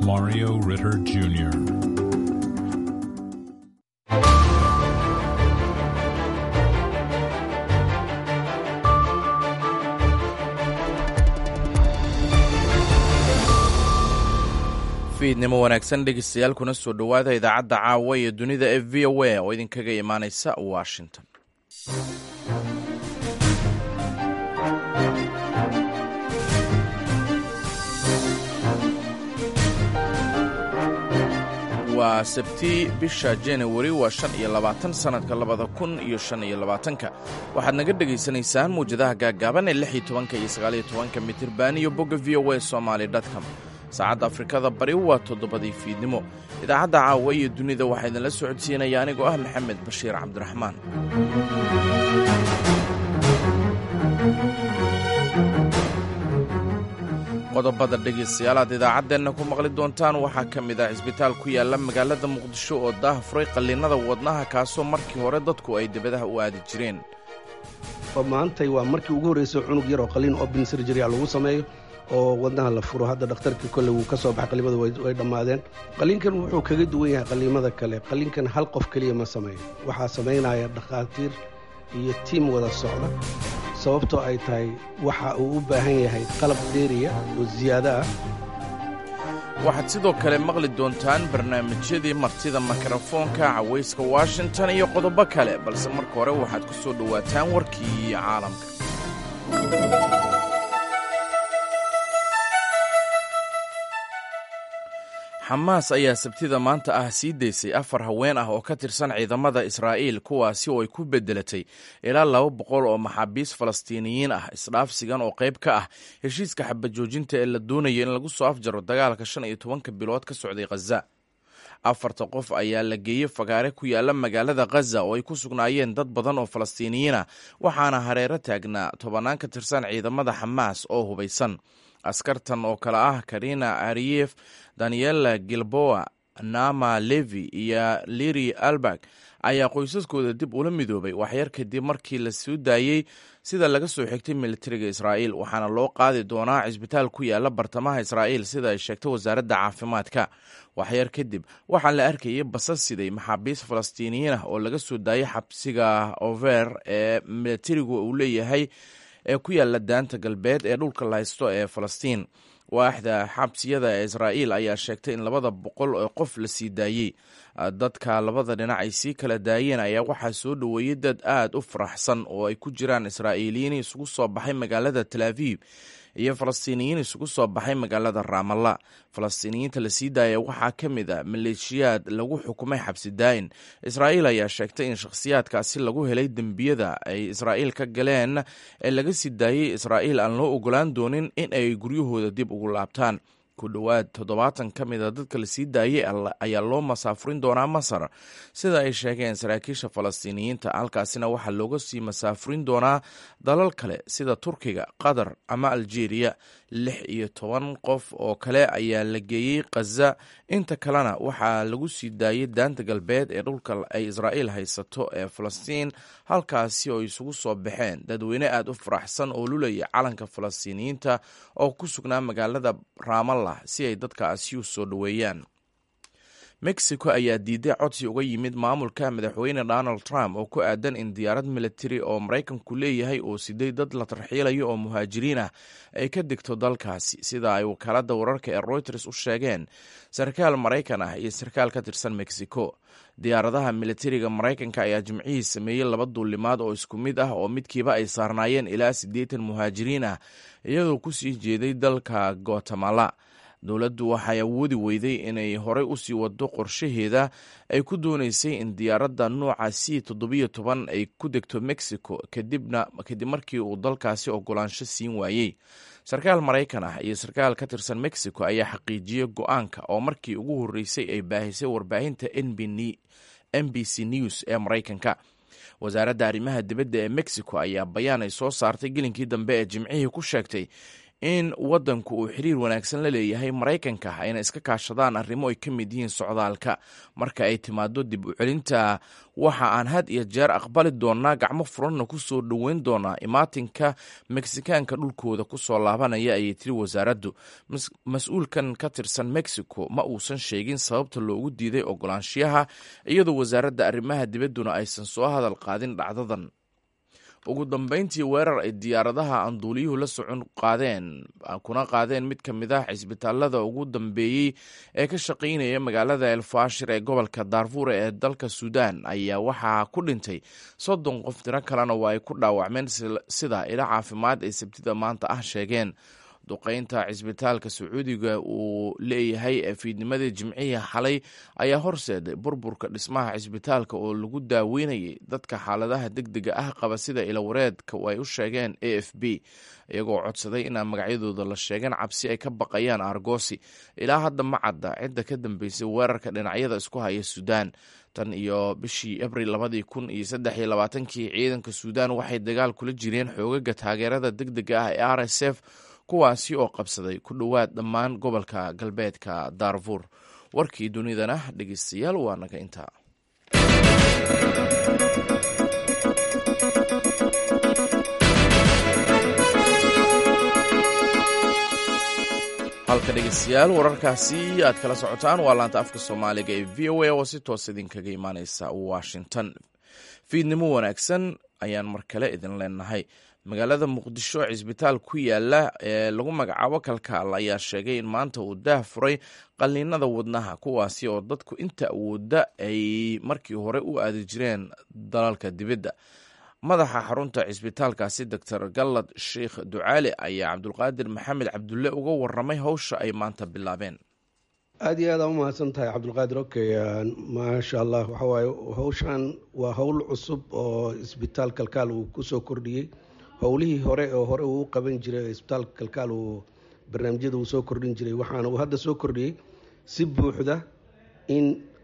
Mario Ritter Jr. fiidnimo wanaagsan dhegeystayaal kuna soo dhowaada idaacadda caawa ee dunida ee v o a oo idinkaga imaaneysa washington waa sabti bisha januari waa shan iyo labaatan sannadka labada kun iyo shan iyo labaatanka waxaad naga dhegaysanaysaan muwjadaha gaaggaaban ee lix iyo tobanka iyo sagaaliyo tobanka mitirban iyo bogga v o a somaly com saacadda afrikada bari waa toddobadii fiidnimo idaacadda caawa iyo dunida waxaa idinla socodsiinaya anigoo ah maxamed bashiir cabdiraxmaan qodobada dhegaystayaal aad idaacaddeenna ku maqli doontaan waxaa ka mid ah cisbitaal ku yaalla magaalada muqdisho oo daah furay qalliinada wadnaha kaasoo markii hore dadku ay debadaha u aadi jireen maantay waa markii ugu horreysay cunug yar oo qalliin open surgery lagu sameeyo oo wadnaha la furo hadda dhakhtarkii kolley wuu ka soo baxay qalliimada way dhammaadeen qalliinkan wuxuu kaga duwan yahay qalliimada kale qalliinkan hal qof keliya ma sameeyo waxaa samaynaya dhakhaatiir iyo tiim wada socda sababtoo ay tahay waxa uu u baahan yahay qalab dheeriya oo siyaado ah waxaad sidoo kale maqli doontaan barnaamijyadii martida mikrofoonka cawayska washington iyo qodobo kale balse marka hore waxaad ku soo dhowaataan warkii caalamka xamaas ayaa sabtida maanta ah sii daysay afar haween ah oo ka tirsan ciidamada israa'iil kuwaasi oo ay ku beddelatay ilaa laba boqol oo maxaabiis falastiiniyiin ah isdhaafsigan oo qayb ka ah heshiiska xabajoojinta ee la doonaya in lagu soo afjaro dagaalka shan iyo tobanka bilood ka socday khaza afarta qof ayaa la geeyey fagaare ku yaalla magaalada khaza oo ay ku sugnaayeen dad badan oo falastiiniyiin ah waxaana hareero taagnaa tobannaan ka tirsan ciidamada xamaas oo hubaysan askartan oo kale ah karina ariyef daniela gilboa nama levi iyo liri albag ayaa qoysaskooda dib ula midoobay waxyar kadib markii la soo daayey sida laga soo xigtay militariga israa'iil waxaana loo qaadi doonaa cisbitaal ku yaala bartamaha israa'iil sida ay sheegtay wasaaradda caafimaadka waxyar kadib waxaa la arkayay basas siday maxaabiis falastiiniyiin ah oo laga soo daayay xabsiga over ee militarigu uu leeyahay ee ku yaalla daanta galbeed ee dhulka la haysto ee falastiin waaxda xabsiyada ee israa'iil ayaa sheegtay in labada boqol oo qof la sii daayey dadka labada dhinac ay sii kala daayeen ayaa waxaa soo dhoweeyey dad aad u faraxsan oo ay ku jiraan israa'iiliyiin isugu soo baxay magaalada tel aviv iyo falastiiniyiin isugu soo baxay magaalada raamalla falastiiniyiinta la sii daaya waxaa ka mid a maleeshiyaad lagu xukumay xabsi daa'in israa'iil ayaa sheegtay in shakhsiyaadkaasi lagu helay dembiyada ay israa'iil ka galeen ee laga sii daayey israa'iil aan loo ogolaan doonin in ay guryahooda dib ugu laabtaan ku dhowaad toddobaatan ka mid a dadka la sii daayey ayaa loo masaafurin doonaa masar sida ay sheegeen saraakiisha falastiiniyiinta halkaasina waxaa looga sii masaafurin doonaa dalal kale sida turkiga qatar ama aljeeriya lix iyo toban qof oo kale ayaa la geeyey khaza inta kalena waxaa lagu sii daayey daanta galbeed ee dhulka ay israa'iil haysato ee falastiin halkaasi oo isugu soo baxeen dadweyne aad u faraxsan oo lulaya calanka falastiiniyiinta oo ku sugnaa magaalada ramallah si ay dadkaasi u soo dhoweeyaan mexico ayaa diiday codsi uga yimid maamulka madaxweyne donald trump oo ku aadan in diyaarad militari oo maraykanku leeyahay oo siday dad la tarxiilayo oo muhaajiriin ah ay ka degto dalkaasi sida ay wakaaladda wararka ee reuters u sheegeen sarkaal maraykan ah iyo sarkaal ka tirsan mexico diyaaradaha militariga maraykanka ayaa jimcihii sameeyey laba duulimaad oo isku mid ah oo midkiiba ay saarnaayeen ilaa siddeetan muhaajiriin ah iyadoo ku sii jeeday dalka guatemala dowladdu waxay awoodi weyday inay horey usii wado qorshaheeda ay ku dooneysay in diyaaradda nooca c toddobiyo toban ay ku degto mexico kadibna kadib markii uu dalkaasi ogolaansho siin waayey sarkaal maraykan ah iyo sarkaal ka tirsan mexico ayaa xaqiijiyey go-aanka oo markii ugu horreysay ay baahisay warbaahinta n b c news ee maraykanka wasaaradda arrimaha dibadda ee mexico ayaa bayaan ay soo saartay gelinkii dambe ee jimcihii ku sheegtay in waddanku uu xiriir wanaagsan la leeyahay maraykanka ayna iska kaashadaan arrimo ay ka mid yihiin socdaalka marka ay timaado dib u celinta waxa aan had iyo jeer aqbali doonaa gacmo furanna ku soo dhoweyn doonaa imaatinka meksikaanka dhulkooda ku soo laabanaya ayay tiri wasaaraddu mas-uulkan ka tirsan mexico ma uusan sheegin sababta loogu diiday ogolaanshiyaha iyadoo wasaaradda arrimaha dibadduna aysan soo hadal qaadin dhacdadan ugu dambeyntii weerar ay diyaaradaha anduuliyuhu la socon qaadeen kuna qaadeen mid ka mid ah cisbitaalada ugu dambeeyey ee ka shaqaynaya magaalada elfashir ee gobolka daarfuur ee dalka suudaan ayaa waxaa ku dhintay soddon qof tiro kalena waa ay ku dhaawacmeen sida ila caafimaad ay sabtida maanta ah sheegeen duqeynta cisbitaalka sacuudiga uu leeyahay ee fiidnimadii jimcihii xalay ayaa horseeday burburka dhismaha cisbitaalka oo lagu daaweynayay dadka xaaladaha degdega ah qaba sida ilawareedka ay u sheegeen a f b iyagoo codsaday inaan magacyadooda la sheegan cabsi ay ka baqayaan argosi ilaa hadda ma cadda cidda ka dambeysay weerarka dhinacyada isku haya suudaan tan iyo bishii abril labadii kun iyo saddex iyo labaatankii ciidanka suudaan waxay dagaal kula jireen xoogaga taageerada degdega ah ee r s f kuwaasi oo qabsaday ku dhowaad dhammaan gobolka galbeedka daarfuur warkii dunidana dhegeystayaal waa naga intaa halka dhegeystayaal wararkaasi aad kala socotaan waa laanta afka soomaaliga ee v o a oo si toos idinkaga imaaneysa washington fiidnimo wanaagsan ayaan mar kale idin leenahay magaalada muqdisho cisbitaal ku yaala ee lagu magacaabo kalkaal ayaa sheegay in maanta uu daah furay qalliinada wadnaha kuwaasi oo dadku inta awooda ay markii hore u aadi jireen dalalka dibadda madaxa xarunta cisbitaalkaasi doctor gallad sheikh ducaali ayaa cabdulqaadir maxamed cabdulle uga waramay howsha ay maanta bilaabeen aada iyo aada u mahadsan tahay cabdulqaadir okay maasha allah waxawaaye howshan waa howl cusub oo isbitaal kalkaal uu kusoo kordhiyey howlihii hore oo hore uu u qaban jiray isbitaalka kalkaal uu barnaamijyada uu soo kordhin jiray waxaana uu hadda soo kordhiyey si buuxda in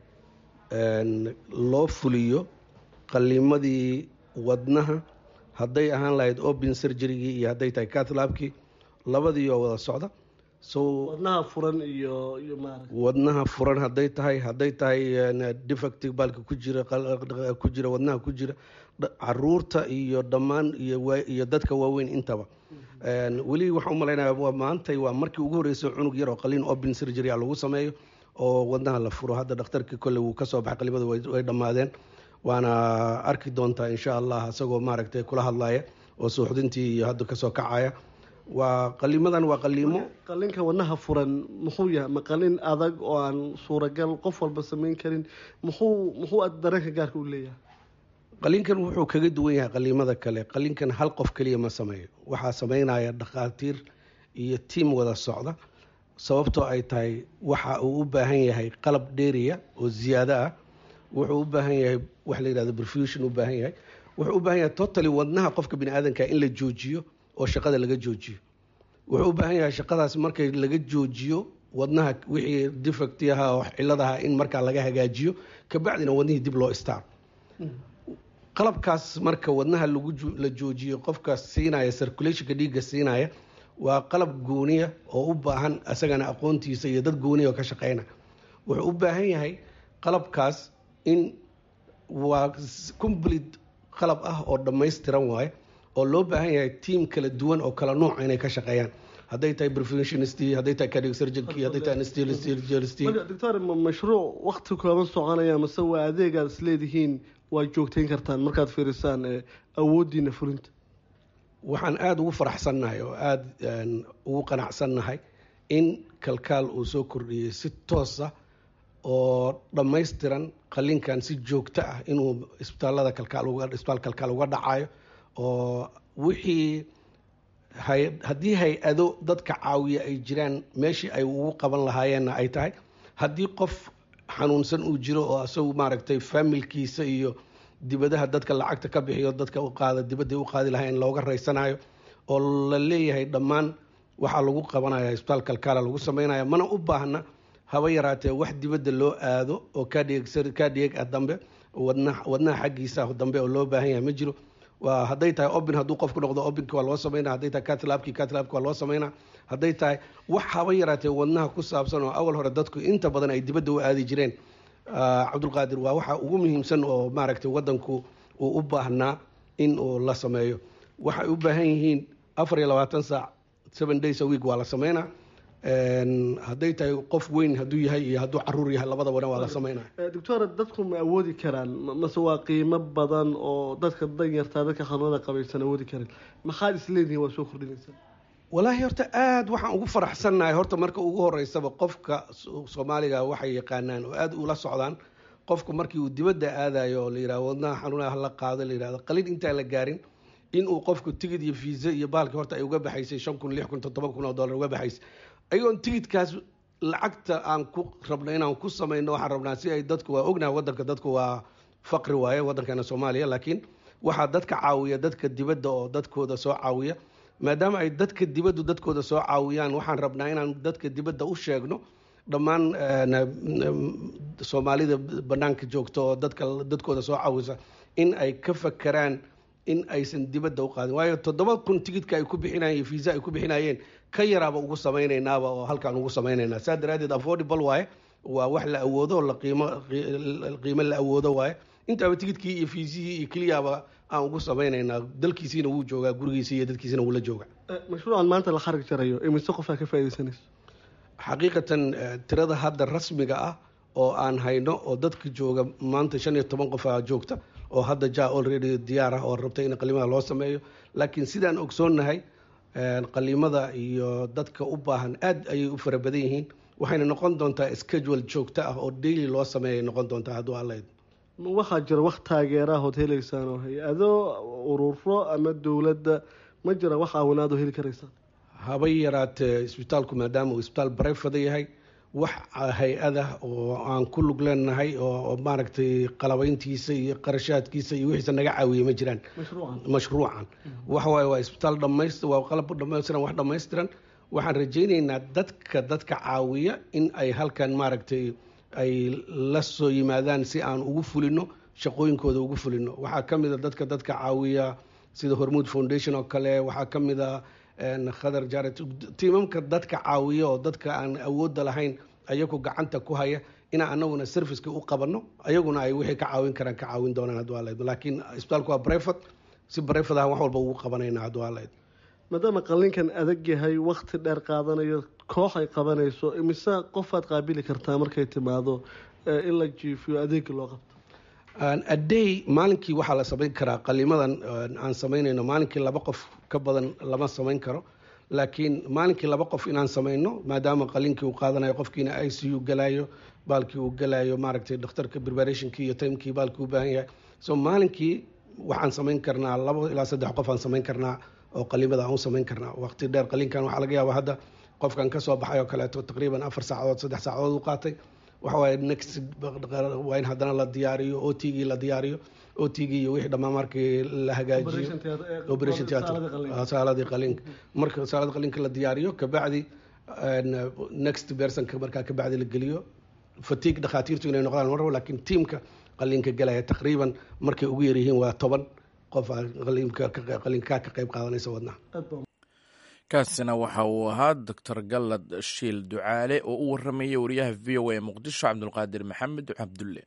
loo fuliyo qaliimadii wadnaha hadday ahaan lahayd open surgerygii iyo hadday tahay catlaabkii labadii oo wada socda so wadnaha furan iyo iyo maarag wadnaha furan hadday tahay hadday tahay defective baalka ku jira ku jira wadnaha ku jira caruurta iyo dhammaan iyo dadka waaweyn intaba weli waxaan u malaynaya waa maantay waa markii ugu horreysay cunug yar oo qaliin open surgery a lagu sameeyo oo wadnaha la furo hadda dhakhtarkii kolley wuu kasoo baxay qalimada way dhammaadeen waana arki doontaa insha allah isagoo maaragtay kula hadlaya oo suuxdintii iyo hadda kasoo kacaya waa qaliimadan waa qaliimo qalinka wadnaha furan muxuu yahay ma qalin adag oo aan suuragal qof walba samayn karin muxuu muxuu dareenka gaarka u leeyahay qaliinkan wuxuu kaga duwan yahay qaliimada kale qaliinkan hal qof keliya ma sameeyo waxaa sameynaya dhakhaatiir iyo tiim wada socda sababtoo ay tahay waxa uu u baahan yahay qalab dheeriya oo ziyaado ah wuxuu u baahan yahay wax la yidhahdo perfusion u baahan yahay wuxuu u baahan yahay totally wadnaha qofka bini aadanka in la joojiyo oo shaqada laga joojiyo wuxuu u baahan yahay shaqadaas markay laga joojiyo wadnaha wixii defectiaha oo ciladaha in markaa laga hagaajiyo kabacdina wadnihii dib loo istaaro qalabkaas marka wadnaha la joojiyo qofka siinaya circulationka dhiigga siinaya waa qalab gooniya oo u baahan isagana aqoontiisa iyo dad gooniya oo ka shaqeyna wuxuu u baahan yahay qalabkaas in waa complete qalab ah oo dhammaystiran waaye oo loo baahan yahay tiam kala duwan oo kala nuuca inay ka shaqeeyaan hadday tahay perfectionist hadday tahay cardiac surgeon hadday tahay anesthesiologist doctor mashruuc waqti kooban soconaya mase waa adeeg aad isleedihiin waa joogteyn kartaan markaad fiirisaan awoodiina fulinta waxaan aada ugu faraxsannahay oo aada ugu qanacsannahay in kalkaal uu soo kordhiyey si toosa oo dhammaystiran qalinkan si joogto ah inuu isbitaalada kalkaal isbitaal kalkaal uga dhacayo oo wixii haddii hay-ado dadka caawiya ay jiraan meeshii ay ugu qaban lahaayeenna ay tahay haddii qof xanuunsan uu jiro oo isagu maaragtay faamilkiisa iyo dibadaha dadka lacagta ka bixiyo dadka u qaada dibadday u qaadi lahayn looga raysanayo oo la leeyahay dhammaan waxaa lagu qabanaya isbitaal kalkaala lagu sameynaya mana u baahna haba yaraatee wax dibadda loo aado oo kadhig ah dambe wadnaha xaggiisa dambe oo loo baahan yahay ma jiro waa hadday tahay obin hadduu qofku noqdo obinka waa loo sameynaa hadday tahay catlabki catlabki waa loo sameynaa hadday tahay wax haba yaraatee wadnaha ku saabsan oo awal hore dadku inta badan ay dibadda u aadi jireen cabdulqaadir waa waxa ugu muhiimsan oo maaragtay wadanku uu u baahnaa in uu la sameeyo waxay u baahan yihiin afar iyo labaatan saac seven days a week waa la sameynaa hadday tahay qof weyn hadduu yahay iyo hadduu caruur yahay labadabana waa la sameynaa doctora dadku ma awoodi karaan mase waa qiimo badan oo dadka danyartaa dadka xanuunada qabaysan awoodi karin maxaad isleedihin waa soo kordhinaysaa walaahi horta aada waxaan ugu faraxsannahay horta marka ugu horeysaba qofka soomaaliga waxay yaqaanaan oo aada ula socdaan qofku markii uu dibadda aadayo oo la yidhaha wadnaha xanuunaha hala qaado la yidhahdo qalin intaan la gaarin inuu qofku tigid iyo fiisa iyo baalki horta ay uga baxaysay shan kun lix kun toddoba kun oo dollar uga baxaysay ayagoon tigidkaas lacagta aan ku rabno inaan ku samayno waxaan rabnaa si ay dadku waa ognaha wadanka dadku waa faqri waaye waddankeena soomaaliya laakiin waxaa dadka caawiya dadka dibadda oo dadkooda soo caawiya maadaama ay dadka dibaddu dadkooda soo caawiyaan waxaan rabnaa inaan dadka dibadda u sheegno dhammaan soomaalida banaanka joogta oo dadka dadkooda soo caawisa in ay ka fakeraan in aysan dibadda u qaadin waayo toddoba kun tigidka ay ku bixinayeen fiisa ay ku bixinayeen ka yaraaba ugu samaynaynaba oo halkaan ugu samaynaynaa saa daraadeed affordable waaye waa wax la awoodo la qiimo qiimo la awoodo waaye intaaba tigidkii iyo fiisihii iyo keliyaaba aan ugu samaynaynaa dalkiisiina wuu joogaa gurigiisi iyo dadkiisina wuu la jooga mashruucan maanta la xarag jarayo imise qofaa ka faaidaysanayso xaqiiqatan tirada hadda rasmiga ah oo aan hayno oo dadka jooga maanta shan iyo toban qofaa joogta oo hadda ja already diyaar ah oo rabta in qaliimada loo sameeyo laakiin sidaan ogsoonnahay qaliimada iyo dadka u baahan aad ayay u fara badan yihiin waxayna noqon doontaa schedule joogto ah oo daily loo sameeyay noqon doontaa hadduu allayd waxaa jira wax taageerahood heleysaan oo hay-ado ururo ama dowladda ma jira wax caawinaad oo heli karaysaan habay yaraatee isbitaalku maadaama uu isbitaal barefada yahay wax hay-adah oo aan ku lug leenahay oo maaragtay qalabayntiisa iyo qarashaadkiisa iyo wixiisa naga caawiya ma jiraan mashruucan waxawaaye waa isbitaal dhamays waa qalab dhamaystiran wax dhammaystiran waxaan rajaynaynaa dadka dadka caawiya in ay halkan maaragtay ay la soo yimaadaan si aan ugu fulino shaqooyinkooda ugu fulino waxaa ka mid a dadka dadka caawiya sida hormuud foundation oo kale waxaa ka mid a khadar jaret tiimamka dadka caawiya oo dadka aan awoodda lahayn ayagu gacanta ku haya inaan anaguna serviceka u qabanno ayaguna ay wixii ka caawin karaan ka caawin doonaan hadduu alayd laakiin isbitaalku waa breford si breford ah wax walba ugu qabanayna hadduu alayd maadaama qalinkan adag yahay wakti dheer qaadanayo koox ay qabanayso imise qofaad qaabili kartaa markay timaado in la jiifiyo adeega loo qabto aday maalinkii waxaa la samayn karaa qalimadan aan samaynayno maalinkii laba qof ka badan lama samayn karo laakiin maalinkii laba qof inaan samayno maadaama qalinkii uu qaadanayo qofkiina i c u galayo baalkii uu galayo maaragtay dhakhtarka preparationkii iyo timekii baalkii u baahan yahay so maalinkii waxaan samayn karnaa laba ilaa saddex qof aan samayn karnaa oo qalimada aan u samayn karnaa waqti dheer qalinkan waxaa laga yaaba hadda qofkan kasoo baxay oo kaleeto taqriiban afar saacadood saddex saacadood u qaatay waxawaaye next waa in haddana la diyaariyo o t gii la diyaariyo o t gii iyo wixii dhammaan markii la hagaajiyo operation theatre saaladii qalinka marka saalada qalinka la diyaariyo kabacdi next personka markaa kabacdi la geliyo fatigue dhakhaatiirtu inay noqdaan mar laakiin tiamka qalinka galaya taqriiban markay ugu yaryihiin waa toban qof qalinkaa ka qayb qaadanaysa wadnaha kaasina waxa uu ahaa doctor gallad shiil ducaale oo u waramayay wariyaha v o a muqdisho cabdulqaadir maxamed cabdulle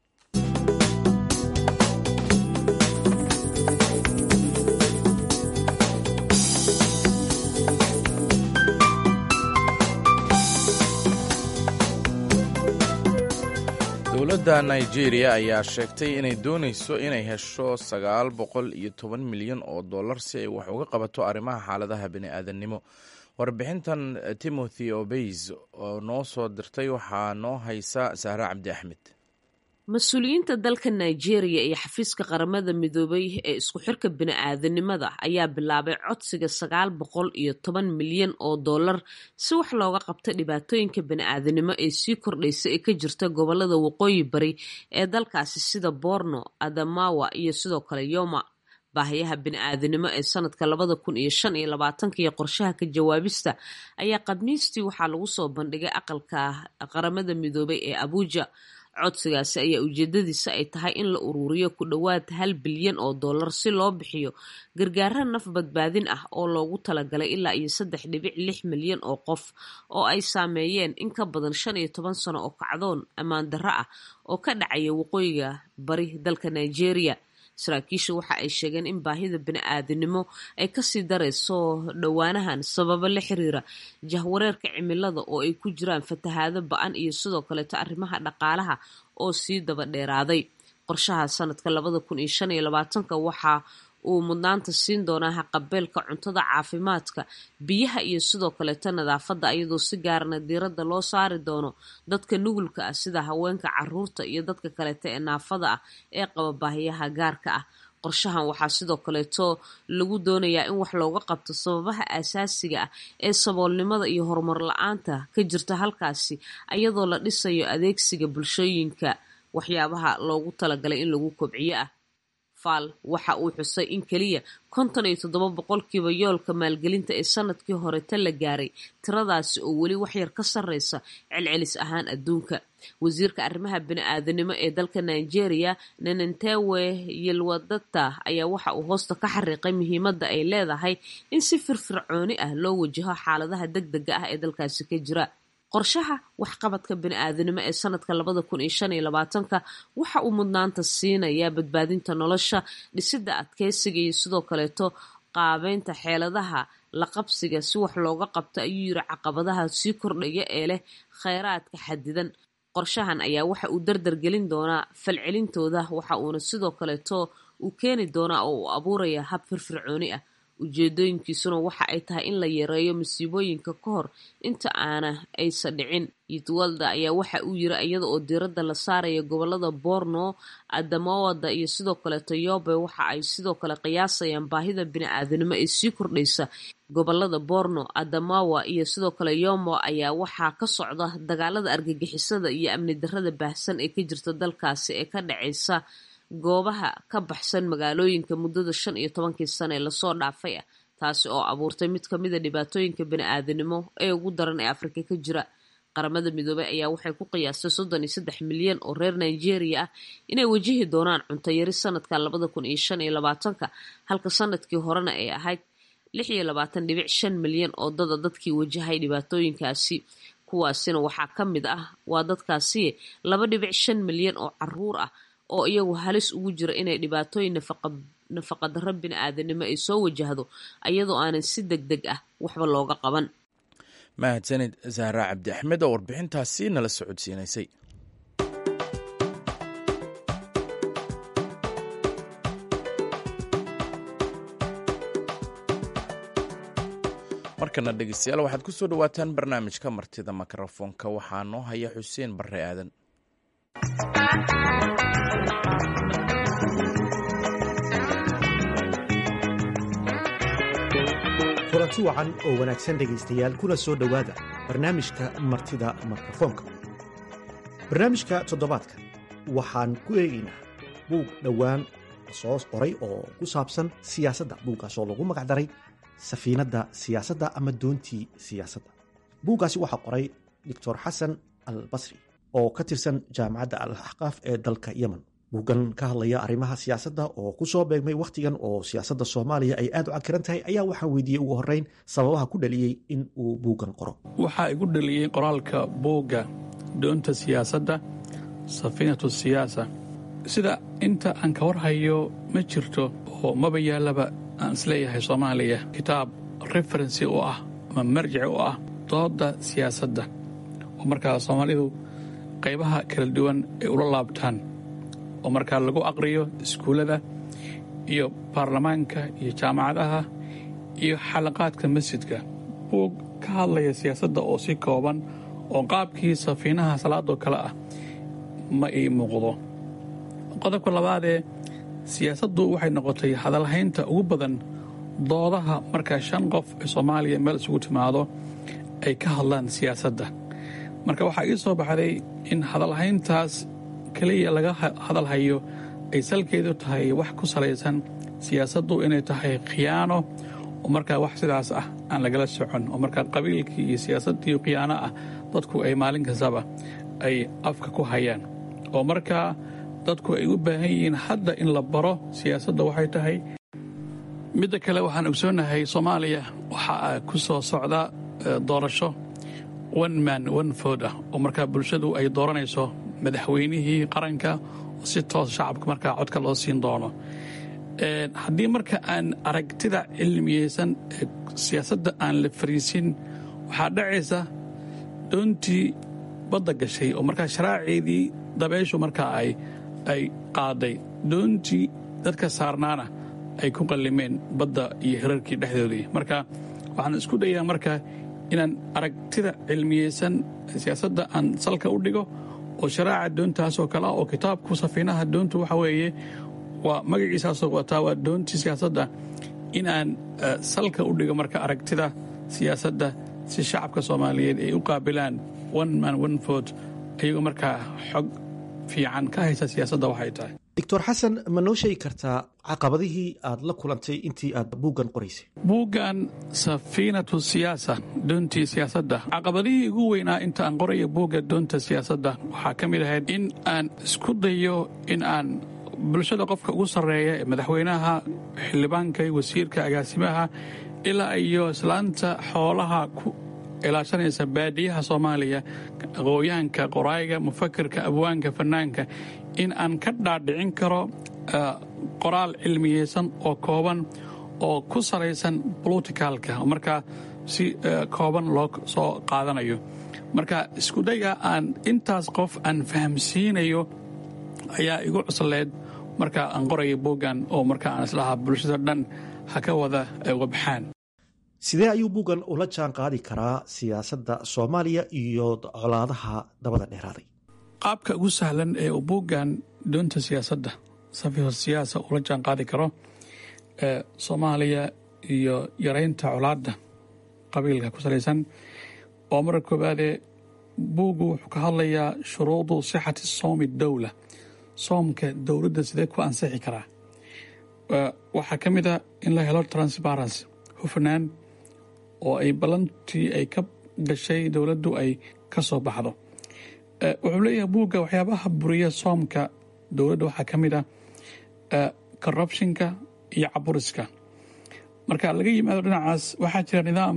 dowladda nigeria ayaa sheegtay inay dooneyso inay hesho sagaal boqol iyo toban milyan oo dollar si ay wax uga qabato arrimaha xaaladaha bini-aadannimo warbixintan timothy obeys oo noo soo dirtay waxaa noo haysa sahre cabdi axmed mas-uuliyiinta dalka nigeria iyo xafiiska qaramada midoobay ee isku xirka bini-aadanimada ayaa bilaabay codsiga sagaal boqol iyo toban milyan oo dollar si wax looga qabta dhibaatooyinka bini-aadanimo ee sii kordhaysa ee ka jirta gobolada waqooyi bari ee dalkaasi sida borno adamawa iyo sidoo kale yoma baahayaha bini-aadanimo ee sanadka labada kun iyo shan iyo labaatanka iyo qorshaha ka jawaabista ayaa khamiistii waxaa lagu soo bandhigay aqalka qaramada midoobay ee abuja codsigaasi ayaa ujeedadiisa ay tahay in la uruuriyo ku dhowaad hal bilyan oo dollar si loo bixiyo gargaara naf badbaadin ah oo loogu talagalay ilaa iyo saddex dhibic lix milyan oo qof oo ay saameeyeen in ka badan shan iyo toban sano oo kacdoon ammaan darro ah oo ka dhacaya waqooyiga bari dalka nigeria saraakiisha waxa ay sheegeen in baahida bini-aadinimo ay kasii darayso dhowaanahan sababo la xiriira jahwareerka cimilada oo ay ku jiraan fatahaado ba-an iyo sidoo kaleeto arrimaha dhaqaalaha oo sii daba dheeraaday qorshaha sanadka labada kun iyo shan iyo labaatanka waxaa uu mudnaanta siin doonaa haqabeelka cuntada caafimaadka biyaha iyo sidoo kaleeto nadaafadda iyadoo si gaarana diiradda loo saari doono dadka nugulka ah sida haweenka caruurta iyo dadka kaleeto ee naafada ah ee qaba baahiyaha gaarka ah qorshahan waxaa sidoo kaleeto lagu doonayaa in wax looga qabto sababaha asaasiga ah ee saboolnimada iyo horumar la-aanta ka jirta halkaasi iyadoo la dhisayo adeegsiga bulshooyinka waxyaabaha loogu talagalay in lagu kobciyo ah faal waxa uu xusay in keliya konton iyo toddoba boqolkiiba yoolka maalgelinta ee sanadkii horeta la gaaray tiradaasi oo weli waxyar ka sarreysa celcelis ahaan adduunka wasiirka arrimaha bini-aadanimo ee dalka nigeria nenentewe yilwadata ayaa waxa uu hoosta ka xariiqay muhiimadda ay leedahay in si firfircooni ah loo wajaho xaaladaha deg dega ah ee dalkaasi ka jira qorshaha waxqabadka bini-aadanimo ee sanadka labada kun iyo shan iyo labaatanka waxa uu mudnaanta siinayaa badbaadinta nolosha dhisidda adkeysiga iyo sidoo kaleeto qaabeynta xeeladaha la qabsiga si wax looga qabto ayuu yiri caqabadaha sii kordhaya ee leh kheyraadka xadidan qorshahan ayaa waxa uu dardar gelin doonaa falcelintooda waxa uuna sidoo kaleeto uu keeni doonaa oo uu abuuraya hab firfircooni ah ujeedooyinkiisuna waxa ay tahay in la yareeyo masiibooyinka ka hor inta aana aysa dhicin yitwalda ayaa waxa uu yiri iyada oo diiradda la saaraya gobolada borno adamawada iyo sidoo kaleeto yobe waxa ay sidoo kale qiyaasayaan baahida bini-aadanimo ee sii kordhaysa gobolada borno adamawa iyo sidoo kale yomo ayaa waxaa ka socda dagaalada argagixisada iyo amni darrada baahsan ee ka jirta dalkaasi ee ka dhacaysa goobaha ka baxsan magaalooyinka muddada shan iyo tobankii sane ee lasoo dhaafay ah taasi oo abuurtay mid ka mida dhibaatooyinka bini-aadanimo ee ugu daran ee afrika ka jira qaramada midoobey ayaa waxay ku qiyaastay soddon iyo saddex milyan oo reer nigeria ah inay wajihi doonaan cunto yari sanadka labada kun iyo shan iyo labaatanka halka sanadkii horena ay ahayd lix iyo labaatan dhibic shan milyan oo dada dadkii wajahay dhibaatooyinkaasi kuwaasina waxaa ka mid ah waa dadkaasi laba dhibic shan milyan oo caruur ah oo iyagu halis ugu jira inay dhibaatooyin nafaqadarro bini-aadanimo ay soo wajahdo iyadoo aanan si deg deg ah waxba looga qaban mahadsanid zahra cabdi axmed oo warbixintaasi nala socodsiinaysay markana dhegeystayaal waxaad ku soo dhowaataan barnaamijka martida mikrofoonka waxaa noo haya xuseen barre aadan kulanti wacan oo wanaagsan dhegaystayaal kuna soo dhowaada barnaamijka martida mikrofoonka barnaamijka toddobaadka waxaan ku eegaynaa buug dhowaan soo qoray oo ku saabsan siyaasadda buuggaas oo lagu magacdaray safiinadda siyaasadda ama doontii siyaasadda buuggaasi waxaa qoray doctor xasan al basri oo ka tirsan jaamacadda al axqaaf ee dalka yemen buuggan ka hadlaya arrimaha siyaasadda oo ku soo beegmay wakhtigan oo siyaasadda soomaaliya ay aad u cakiran tahay ayaa waxaa weydiiyey ugu horreyn sababaha ku dhaliyey in uu buuggan qoro waxaa igu dhaliyey qoraalka buugga doonta siyaasadda safiinatu siyaasa sida inta aan ka warhayo ma jirto oo maba yaallaba aan isleeyahay soomaaliya kitaab referensi u ah ama marjici u ah doodda siyaasadda oo markaa soomaalidu qaybaha kala duwan ay ula laabtaan oo markaa lagu aqriyo iskuullada iyo baarlamaanka iyo jaamacadaha iyo xalaqaadka masjidka buug ka hadlaya siyaasadda oo si kooban oo qaabkii safiinaha salaadoo kale ah ma ii muuqdo qodobka labaadee siyaasaddu waxay noqotay hadalhaynta ugu badan doodaha markaa shan qof ee soomaaliya meel isugu timaado ay ka hadlaan siyaasadda marka waxaa ii soo baxday in hadalhayntaas keliya laga hadalhayo ay salkeedu tahay wax ku salaysan siyaasaddu inay tahay khiyaano oo markaa wax sidaas ah aan lagala socon oo markaa qabiilkii iyo siyaasaddii khiyaano ah dadku ay maalin kastaba ay afka ku hayaan oo markaa dadku ay u baahan yihiin hadda in la baro siyaasadda waxay tahay midda kale waxaan ogsoonnahay soomaaliya waxaa ku soo socda doorasho one man one food ah oo markaa bulshadu ay dooranayso madaxweynihii qaranka oo si toos shacabka markaa codka loo siin doono haddii marka aan aragtida cilmiyeysan ee siyaasadda aan la fariisin waxaa dhacaysa doontii badda gashay oo markaa sharaaceedii dabeyshu markaa ay qaaday doontii dadka saarnaana ay ku qallimeen badda iyo hirarkii dhexdoodii marka waxaan isku dayaa marka inaan aragtida cilmiyeysan siyaasadda aan salka u dhigo oo sharaaca doontaasoo kale ah oo kitaabku safiinaha doontu waxa weeye waa magaciisaasoo wataa waa doontii siyaasadda in aan salka u dhigo marka aragtida siyaasadda si shacabka soomaaliyeed ay u qaabilaan one man one vote ayagoo markaa xog fiican ka haysa siyaasadda waxay tahay doctor xasan ma noo sheegi kartaa caqabadihii aad la kulantay intii aad buuggan qoraysay buuggan safiinatu siyaasa doontii siyaasadda caqabadihii ugu weynaa inta aan qoraya buugga doonta siyaasadda waxaa ka mid ahayd in aan isku dayo in aan bulshada qofka ugu sarreeya ee madaxweynaha xildhibaanka wasiirka agaasimaha ilaa iyo islaanta xoolaha ku ilaashanaysa baadiyaha soomaaliya aqooyahanka qoraayiga mufakirka abwaanka fanaanka in aan ka dhaadhicin karo qoraal cilmiyeysan oo kooban oo ku salaysan boloticalka markaa si kooban loo soo qaadanayo marka iskudayga aan intaas qof aan fahamsiinayo ayaa igu cusleed marka aan qoraya buuggan oo marka aan islahaa bulshada dhan ha ka wada wabxaan sidee ayuu buuggan ula jaan qaadi karaa siyaasadda soomaaliya iyo colaadaha dabada dheeraaday qaabka ugu sahlan ee uu buuggan doonta siyaasadda safiho siyaasa ula jaan qaadi karo ee soomaaliya iyo yaraynta colaadda qabiilka ku salaysan oo marka koowaadee buuggu wuxuu ka hadlayaa shuruudu sixati soomi dowla soomka dowladda sidee ku ansixi karaa waxaa ka mid a in la helo transparency hufnaan oo ay ballantii ay ka gashay dowladdu ay ka soo baxdo wuxuu leeyahay buugga waxyaabaha buriya soomka dowladda waxaa ka mid ah corruptionka iyo caburiska marka laga yimaado dhinacaas waxaa jira nidaam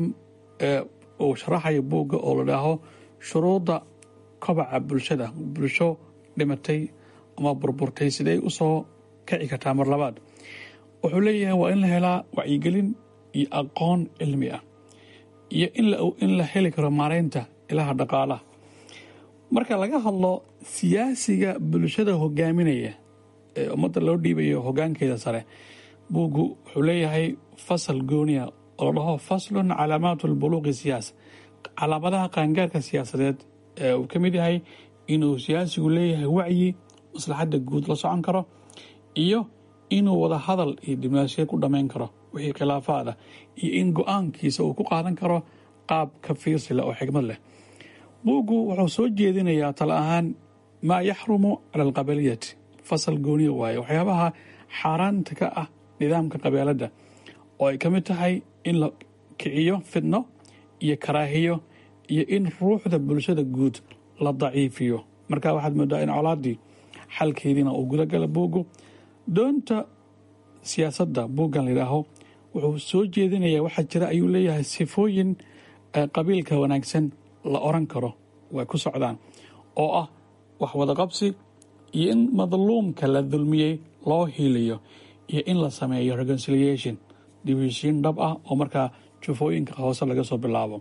uu sharaxaya buugga oo la dhaaho shuruudda kobaca bulshada bulsho dhimatay ama burburtay sidee u soo kici kartaa mar labaad wuxuu leeyahay waa in la helaa wacyigelin iyo aqoon cilmi ah iyo in la heli karo maaraynta ilaha dhaqaalaha marka laga hadlo siyaasiga bulshada hogaaminaya ee ummadda loo dhiibayo hogaankeeda sare buuggu wuxuu leeyahay fasal gooniya oo la dhaho faslun calaamaatu lbuluuqi siyaasa calaamadaha qaangaarka siyaasadeed ee uu ka mid yahay inuu siyaasigu leeyahay wacyi maslaxadda guud la socon karo iyo inuu wada hadal iyo diblomaasiyad ku dhammayn karo wixii khilaafaad ah iyo in go-aankiisa uu ku qaadan karo qaab ka fiirsi leh oo xigmad leh buuggu wuxuu soo jeedinayaa tala ahaan maa yaxrumu cala alqabaliyati fasal gooniya waaye waxyaabaha xaaraanta ka ah nidaamka qabeeladda oo ay ka mid tahay in la kiciyo fidno iyo karaahiyo iyo in ruuxda bulshada guud la daciifiyo marka waxaad moodaa in colaaddii xalkeediina uu gudagala buuggu doonta siyaasadda buuggan layidhaaho wuxuu soo jeedinayaa waxaa jira ayuu leeyahay sifooyin qabiilka wanaagsan la oran karo way ku socdaan oo ah wax wadaqabsi iyo in madluumka la dulmiyey loo hiiliyo iyo in la sameeyo reconciliation dibheshiin dhab ah oo markaa jufooyinka hoose laga soo bilaabo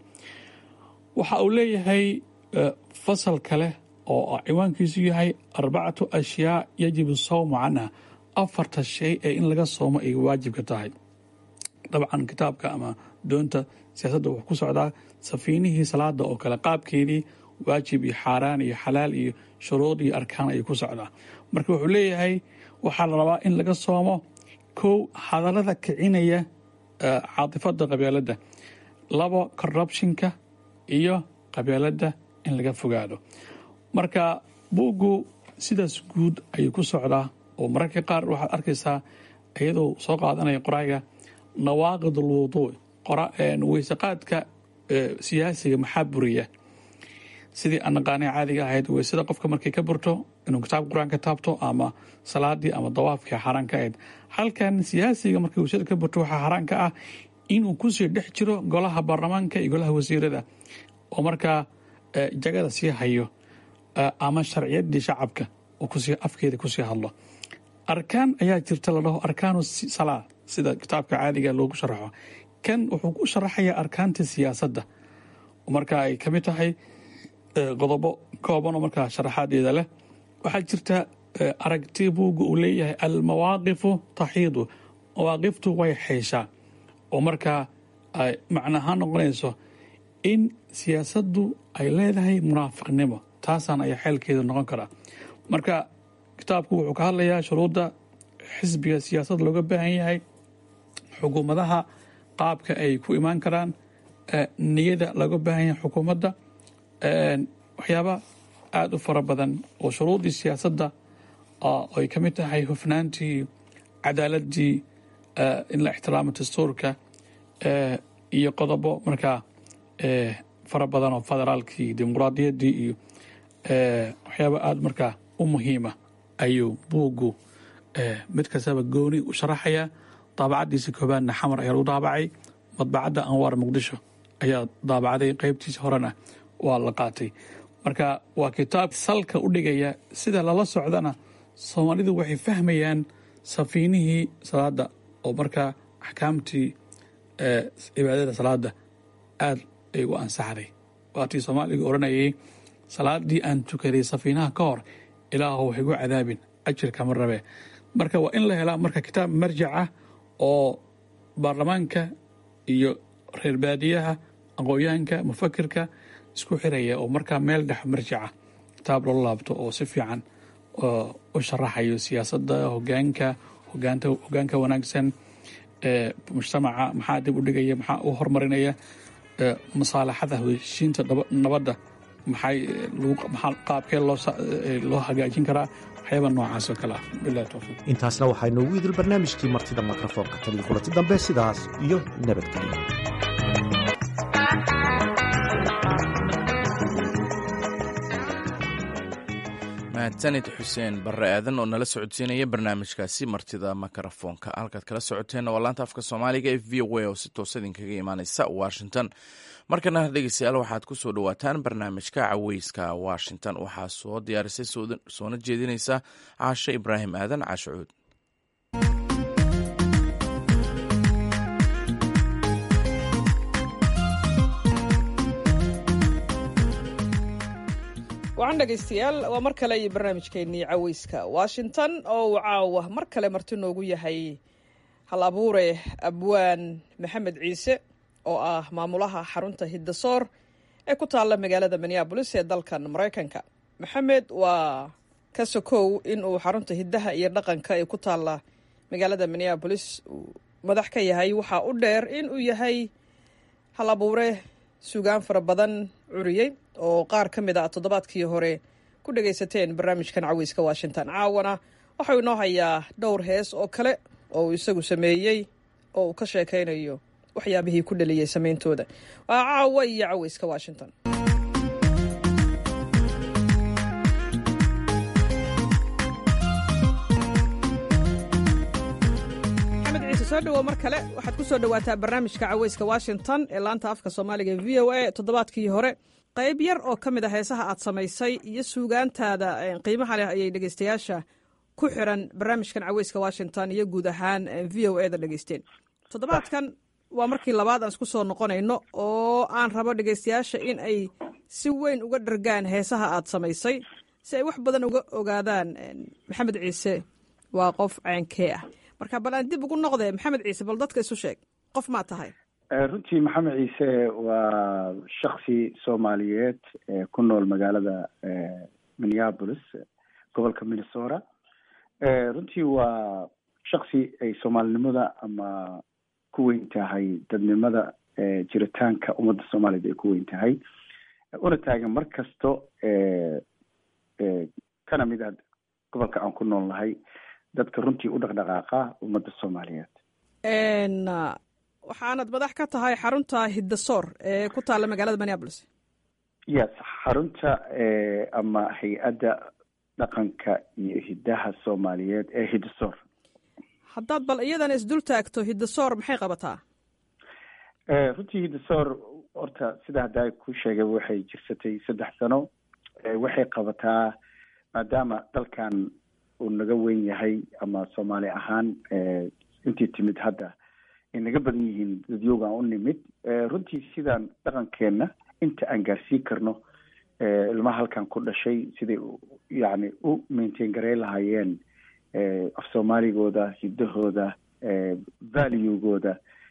waxa uu leeyahay fasal kale oo ciwaankiisu yahay arbacatu ashyaa yajibu sawmu canha afarta shay ee in laga soomo ay waajibka tahay dabcan kitaabka ama doonta siyaasadda wuxuu ku socdaa safiinihii salaada oo kale qaabkeedii waajib iyo xaaraan iyo xalaal iyo shuruud iyo arkaan ayuu ku socdaa marka wuxuu leeyahay waxaa la rabaa in laga soomo kow hadallada kicinaya caatifada qabeeladda labo corruptionka iyo qabeeladda in laga fogaado marka buuggu sidaas guud ayuu ku socdaa oo mararka qaar waxaad arkaysaa iyadoo soo qaadanaya qoraaga nawaaqid alwuduuc weysaqaadka siyaasiga maxaa buriya sidii aan naqaanay caadiga ahayd weysada qofka markay ka burto inuu kitaabka qur-aanka taabto ama salaadii ama dawaafkii xaaraan ka ahayd halkan siyaasiga markay weysada ka burto waxaa xaaraan ka ah inuu kusii dhex jiro golaha baarlamaanka iyo golaha wasiirada oo markaa jagada sii hayo ama sharciyadii shacabka oo kusii afkeeda kusii hadlo arkaan ayaa jirta la dhaho arkaanu salaa sida kitaabka caadiga loogu sharaxo kan wuxuu ku sharaxayaa arkaanta siyaasadda marka ay ka mid tahay qodobo kooban oo markaa sharaxaadeeda leh waxaa jirta aragti buugga uu leeyahay almawaaqifu taxiidu mawaaqiftu way xeyshaa oo markaa ay macnahaan noqonayso in siyaasaddu ay leedahay munaafiqnimo taasaan ayaa xeelkeeda noqon karaa marka kitaabku wuxuu ka hadlayaa shuruudda xisbiga siyaasadda looga baahan yahay xukuumadaha qaabka ay ku imaan karaan niyada looga baahan yahay xukuumadda waxyaaba aada u fara badan oo shuruuddii siyaasadda ay ka mid tahay hufnaantii cadaaladii in la ixtiraamo dastuurka iyo qodobo markaa fara badan oo federaalkii dimuquraadiyaddii iyo waxyaaba aada markaa u muhiima ayuu buuggu mid kastaba gooni u sharaxayaa daabacaddiisa koobaadna xamar ayaa lagu daabacay madbacadda anwaar muqdisho ayaa daabacday qeybtiisa horena waa la qaatay marka waa kitaab salka u dhigaya sida lala socdana soomaalidu waxay fahmayaan safiinihii salaada oo markaa axkaamtii cibaadada salaada aada ay u ansaxday waatii soomaaliga odhanayay salaadii aan tukaday safiinaha ka hor ilaahu wax igu cadaabin ajirka ma rabe marka waa in la helaa marka kitaab marjac ah oo baarlamaanka iyo reer baadiyaha aqoonyahanka mufakirka isku xiraya oo markaa meel dhex marjaca kitaab loo laabto oo si fiican u sharaxayo siyaasadda hogaanka hogaanka wanaagsan mujtamaca maxaa dib u dhigaya maxaa u horumarinaya masaalaxada heshiinta nabadda maxay qaabkee loo hagaajin karaa waxyaaba noocaas oo kale ah bilahi towfiiq intaasna waxaa inoogu idil barnaamijkii martida mikrofoonka tan iyo kulanti dambe sidaas iyo nabadgelyo mahadsanid xuseen barre aadan oo nala socodsiinaya barnaamijkaasi martida mikrofoonka halkaad kala socoteenna waa laanta afka soomaaliga e v o a oo si toosa idinkaga imaaneysa washington markana dhegeystayaal waxaad ku soo dhowaataan barnaamijka caweyska washington waxaa soo diyaarisay soona jeedineysa caashe ibraahim aadan caashacuud wacan dhegaystayaal waa mar kale iyo barnaamijkeennii caweyska washington oo uu caawa mar kale marti noogu yahay hal abuure abwaan maxamed ciise oo ah maamulaha xarunta hiddasoor ee ku taalla magaalada minneabolis ee dalkan maraykanka maxamed waa ka sokow in uu xarunta hiddaha iyo dhaqanka ee ku taalla magaalada minneabolis uu madax ka yahay waxaa u dheer in uu yahay hal abuure sugaan fara badan curiyey oo qaar ka mid a toddobaadkii hore ku dhagaysateen barnaamijkan caweyska washington caawana waxau inoo hayaa dhowr hees oo kale oo uu isagu sameeyey oo uu ka sheekaynayo waxyaabihii ku dhaliyey sameyntooda waa caawa iyo caweyska washington maxamed ciise soo dhawow mar kale waxaad ku soo dhowaataa barnaamijka caweyska washington ee laanta afka soomaaliga v o a toddobaadkii hore qayb yar oo ka mid a heesaha aad samaysay iyo suugaantaada qiimaha leh ayay dhegeystayaasha ku xiran barnaamijkan caweyska washington iyo guud ahaan v o e da dhegeysteen toddobaadkan waa markii labaad aan isku soo noqonayno oo aan rabo dhegeystayaasha in ay si weyn uga dhargaan heesaha aad samaysay si ay wax badan uga ogaadaan maxamed ciise waa qof ceenkee ah marka bal aan dib ugu noqdee maxamed ciise bal dadka isu sheeg qof maa tahay runtii maxamed ciise waa shaksi soomaaliyeed ku nool magaalada minneapolis gobolka minnesota runtii waa shaksi ay soomaalinimada ama ku weyn tahay dadnimada jiritaanka ummadda soomaaliyed ay ku weyn tahay una taagan mar kasto kana mid ah gobolka aan ku nool nahay dadka runtii u dhaqdhaqaaqa ummadda soomaaliyeed waxaanad madax ka tahay xarunta hiddasoor ee ku taalla magaalada minneabolis yes xarunta ama hay-adda dhaqanka iyo hiddaha soomaaliyeed ee hiddasoor haddaad bal iyadana isdul taagto hiddasoor maxay qabataa runtii hiddasoor horta sida haddaa ku sheegay waxay jirsatay saddex sano waxay qabataa maadaama dalkan uu naga weyn yahay ama soomaali ahaan intii timid hadda ay naga badan yihiin dadyoogaan u nimid runtii sidaan dhaqankeenna inta aan gaarsiin karno ilmaha halkan ku dhashay siday yacni u maintain gareyn lahaayeen af soomaaligooda hiddahooda valuegooda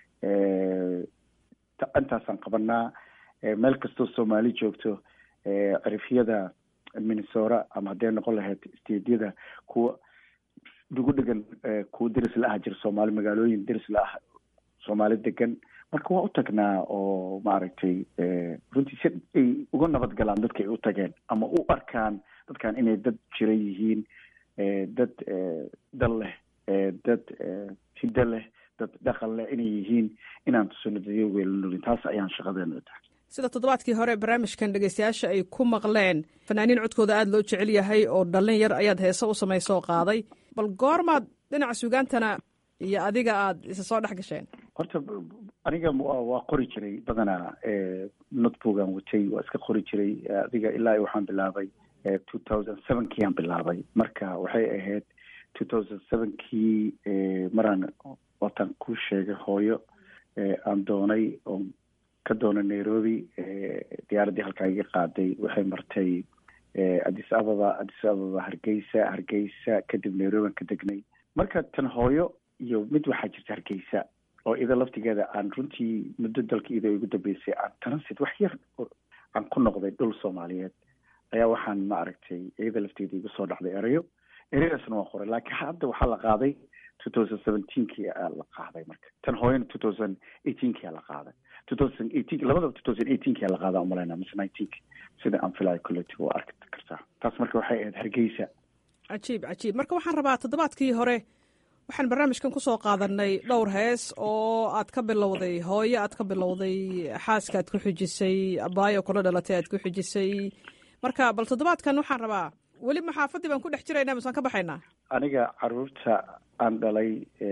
intaasaan qabanaa meel kastoo soomaali joogto cirifyada minnesora ama hadday noqon lahayd stadyada kuwa nagu dhegan kuwa deris la ah jira soomaali magaalooyin deris la ah soomaali degan marka waa u tagnaa oo maaragtay runtii si ay uga nabad galaan dadka ay u tageen ama u arkaan dadkan inay dad jira yihiin dad dal leh dad hiddo leh dad dhaqan leh inay yihiin inaan tusino dadyogeelanoolin taas ayaan shaqadeena tahay sida toddobaadkii hore barnaamijkan dhegeystayaasha ay ku maqleen fanaaniin codkooda aada loo jecel yahay oo dhallin yar ayaad heese u samaysoo qaaday bal goormaad dhinaca sugaantana iyo adiga aada isa soo dhex gasheen horta aniga waa qori jiray badanaa notboogan watay waa iska qori jiray adiga ilaa waxaan bilaabay two thousand sevenkii aan bilaabay marka waxay ahayd two thousand sevenkii maraan wataan ku sheegay hooyo aan doonay oon ka doonay nairobi diyaaraddii halkaa iga qaaday waxay martay addis ababa addis ababa hargeysa hargeysa kadib nairobi aan ka degnay marka tan hooyo iyo mid waxaa jirta hargeysa oo ida laftigeeda aan runtii muddo dalka ida ugu dambeysay aan transit wax yar aan ku noqday dhul soomaaliyeed ayaa waxaan ma aragtay iyada lafteeda igu soo dhacday erayo ereyadaasna waa qoray laakiin hadda waxaa la qaaday two thousand seventeenkii aa la qaaday marka tan hooyana two thousand eighteenkii aa la qaaday two thousand eighteen labadaba two thousand eighteenkii aa la qaadaa umalayna mise nineteenki sida aan filayo collective waa arki kartaa taas marka waxay ahayd hargeysa cajiib cajiib marka waxaan rabaa toddobaadkii hore waxaan barnaamijkan kusoo qaadanay dhowr hees oo aad ka bilowday hooyo aad ka bilowday xaaska aad ku xijisay abaayo kula dhalatay aad ku xijisay marka bal toddobaadkan waxaan rabaa weli maxaafadii baan ku dhex jiraynaa misaan ka baxaynaa aniga caruurta aan dhalay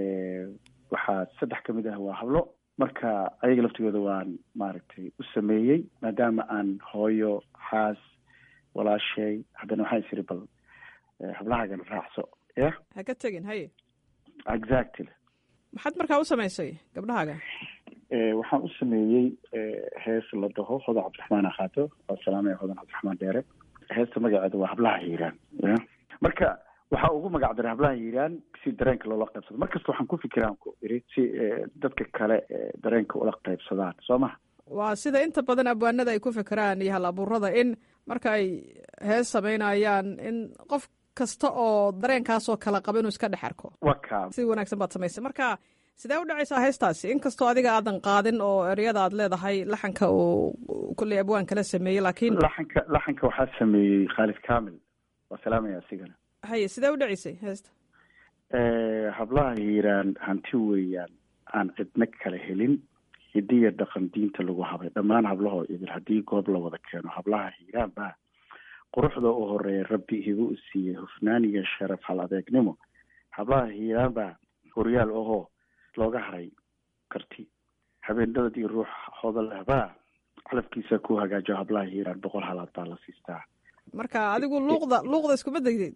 waxaa saddex ka mid ah waa hablo marka ayaga laftigooda waan maaragtay u sameeyey maadaama aan hooyo xaas walaashay haddana waxaan isiri bal hablahaagana raacso ya ha ka tegin haye exactly maxaad markaa u samaysay gabdhahaaga waxaan u sameeyey hees la dhaho hodan cabdiraxmaan akaato oo salaamaya hodan cabdiraxmaan dheere heesta magaceeda waa hablaha hiiraan ya marka waxaa ugu magac daray hablaha hiiraan si dareenka loola qaybsado markasta waxaan ku fikiraan ku iri si dadka kale dareenka ula qaybsadaan soo maha waa sida inta badan abwaanada ay ku fikiraan iyo hal abuurada in marka ay hees samaynayaan in qof kasta oo dareenkaasoo kala qaba inuu iska dhex arko wa ka si wanaagsan baad samaysay marka sidee u dhacaysaa heestaasi inkastoo adiga aadan qaadin oo eryada aad leedahay laxanka uu kulley abwaan kala sameeyey laakiin laxanka laxanka waxaa sameeyey khaalid kamil waa salaamaya asigana haye sidee u dhacaysay heesta hablaha hiiraan hanti weeyaan aan cidna kala helin hidiya dhaqan diinta lagu habay dhammaan hablahoo idil haddii goob la wada keeno hablaha hiiraan baa quruxda u horeeya rabbi igu u siiyey hufnaan iyo sharaf hal adeegnimo hablaha hiiraan baa horyaal ahoo looga haray karti habeenadad iyo ruux hoda lehbaa calafkiisa ku hagaajo hablaha hiiraan boqol halaad baa la siistaa marka adigu luuqda luuqda iskuma degdeed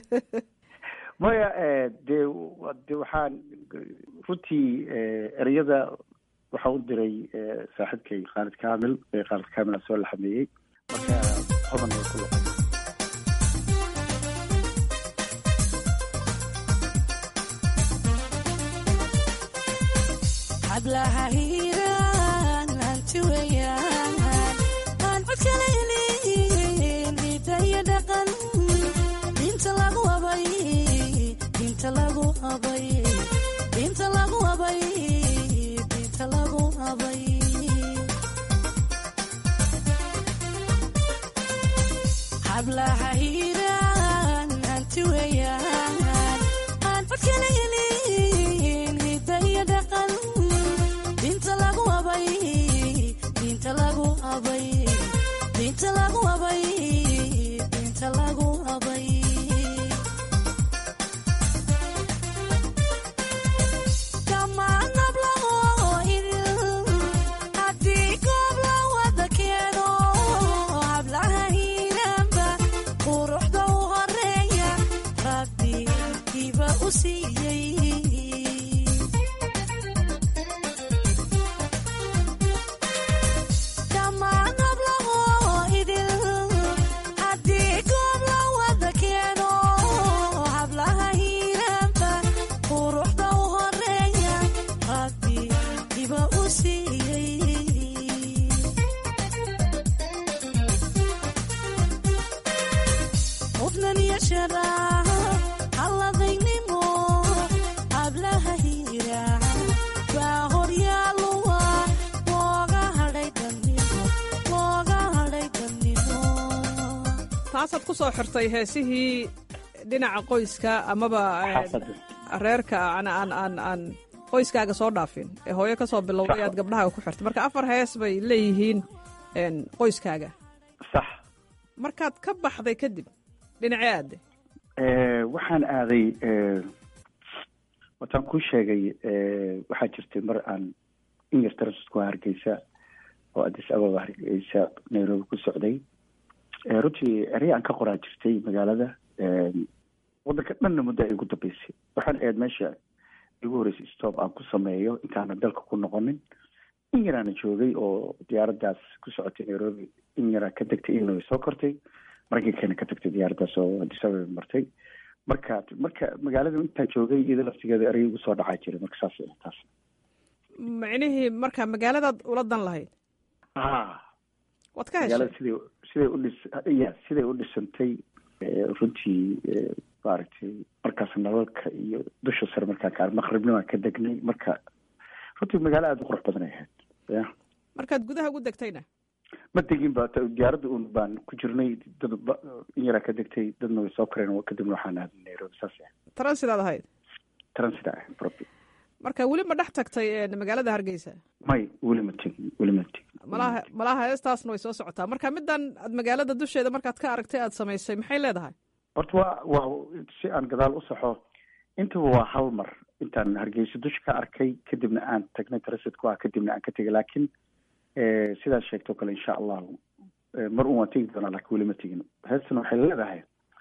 maya dee de waxaan runtii ereyada waxaan u diray saaxiibkay khaalid kamil khaalid kamil aa soo laxameeyey marka hodan ay ku luqay hablaha hiiraan hanti weeyaan aan cod kalaynin hidaya dhaqan diinta lagu abay diinta lagu abay diinta lagu abay diinta lagu abay hablaha hiiraan hanti weeyaan aan cod kalaynin hidaya dhaqan diinta lagu abay diinta lagu abay diinta siiyey dhammaan hablahoo idil haddii goob la wada keeno hablaha hiiraanba quruxda u horeeya rabbi diba u siiyey hufnan iyo sharaaha halladaynimo hablaha hiiraan baa horyaaluwa looga hadhay dannimo looga hadhay dannimo taasaad ku soo xirtay heesihii dhinaca qoyska amaba eh, xaafadda reerka aan aan aan aan qoyskaaga soo dhaafin ee hooyo ka soo bilowday aad gabdhahaaga ku xirtay marka afar hees bay leeyihiin een, qoyskaaga sax markaad ka baxday kadib dhinacee aadde Eh, waxaan aaday eh, wataan kuu sheegay eh, waxaa jirtay mar aan in yar tarasusku hargeysa oo addis ababa hargeysa nairobi ku socday Eh, runtii erey aan ka qoraa jirtay magaalada Eh, wadanka dhanna muddo ay ugu dambeysay waxaan ahayd meesha igu horeysay stop aan ku sameeyo intaana dalka ku noqonin in yaraana joogay oo diyaaraddaas ku socotay nairobi in yaraa ka degtay illinois soo kortay maraykankeena ka tagtay diyaaraddaas oo addis ababa martay marka marka magaalada intaan joogay iyada laftigeeda erey igu soo dhacaa jiray marka saas ah, taas micnihii marka magaaladaad ula dan lahayd ah waad ka heshay magaalada siday siday udhis ya siday u dhisantay eh, runtii eh, maaragtay markaas nalalka iyo dusha sare markaa ka maqribnimaan ka degnay marka runtii magaalo aada u qurux badan ay ahayd ya markaad gudaha ugu degtayna ma degin ba ta- diyaaradda un baan ku jirnay dad ba- in yaraa ka degtay dadna way soo koreen kadibna waxaan aaday nairobi saas ah taransidaad ahayd transit ah property marka weli ma dhex tagtay een, magaalada hargeysa may weli ma tegin weli ma tegin malaha malaha heestaasna way soo socotaa marka middan aad magaalada dusheeda markaad ka aragtay aad samaysay maxay leedahay horta waa waa si aan gadaal u saxo intaba waa hal mar intaan hargeysa dusha ka arkay kadibna aan tagnay transitka ah kadibna aan ka tegay laakiin eh, sidaad sheegtoo kale insha allahu eh, mar un waan tegi doonaa laakiin weli ma tegin heestan waxay leedahay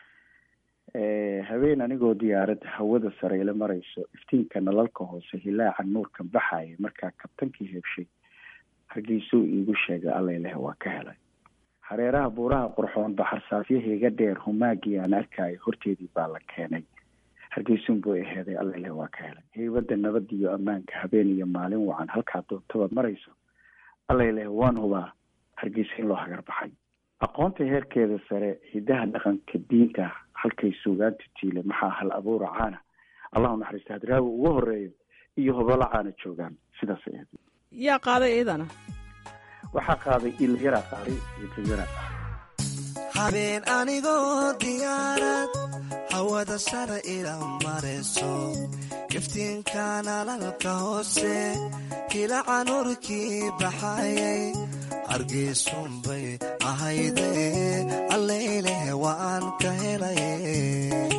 eh, habeen anigoo diyaarad hawada sare ila marayso iftiinka nalalka hoose hilaaca nuurka baxaya markaa kabtankii heebshay hargeysuu iigu sheegay allayleh waa ka helay hareeraha buuraha qurxoon baxar saafyahayga dheer humaagii aan arkaayo horteedii baa la keenay hargeysun buu aheeday allayleh waa ka helay heybadda nabadda iyo ammaanka habeen iyo maalin wacan halkaa doontaba marayso allayleh waan hubaa hargeysa in loo hagar baxay aqoonta heerkeeda sare hidaha dhaqanka diinta halkay suugaanta tiile maxaa hal abuura caana allahu naxariista hadraawi ugu horeeyo iyo hobolo caana joogaan sidaas ay ahayd yaa qaaday iyadana waxaa qaaday ilyaraa qaaday ilyaraa qaaday habeen anigoo diyaarad hawada sare ila marayso iftiinka nalalka hoose hilaca nuurkii baxayay hargeysunbay ahayde allayleh waan ka helay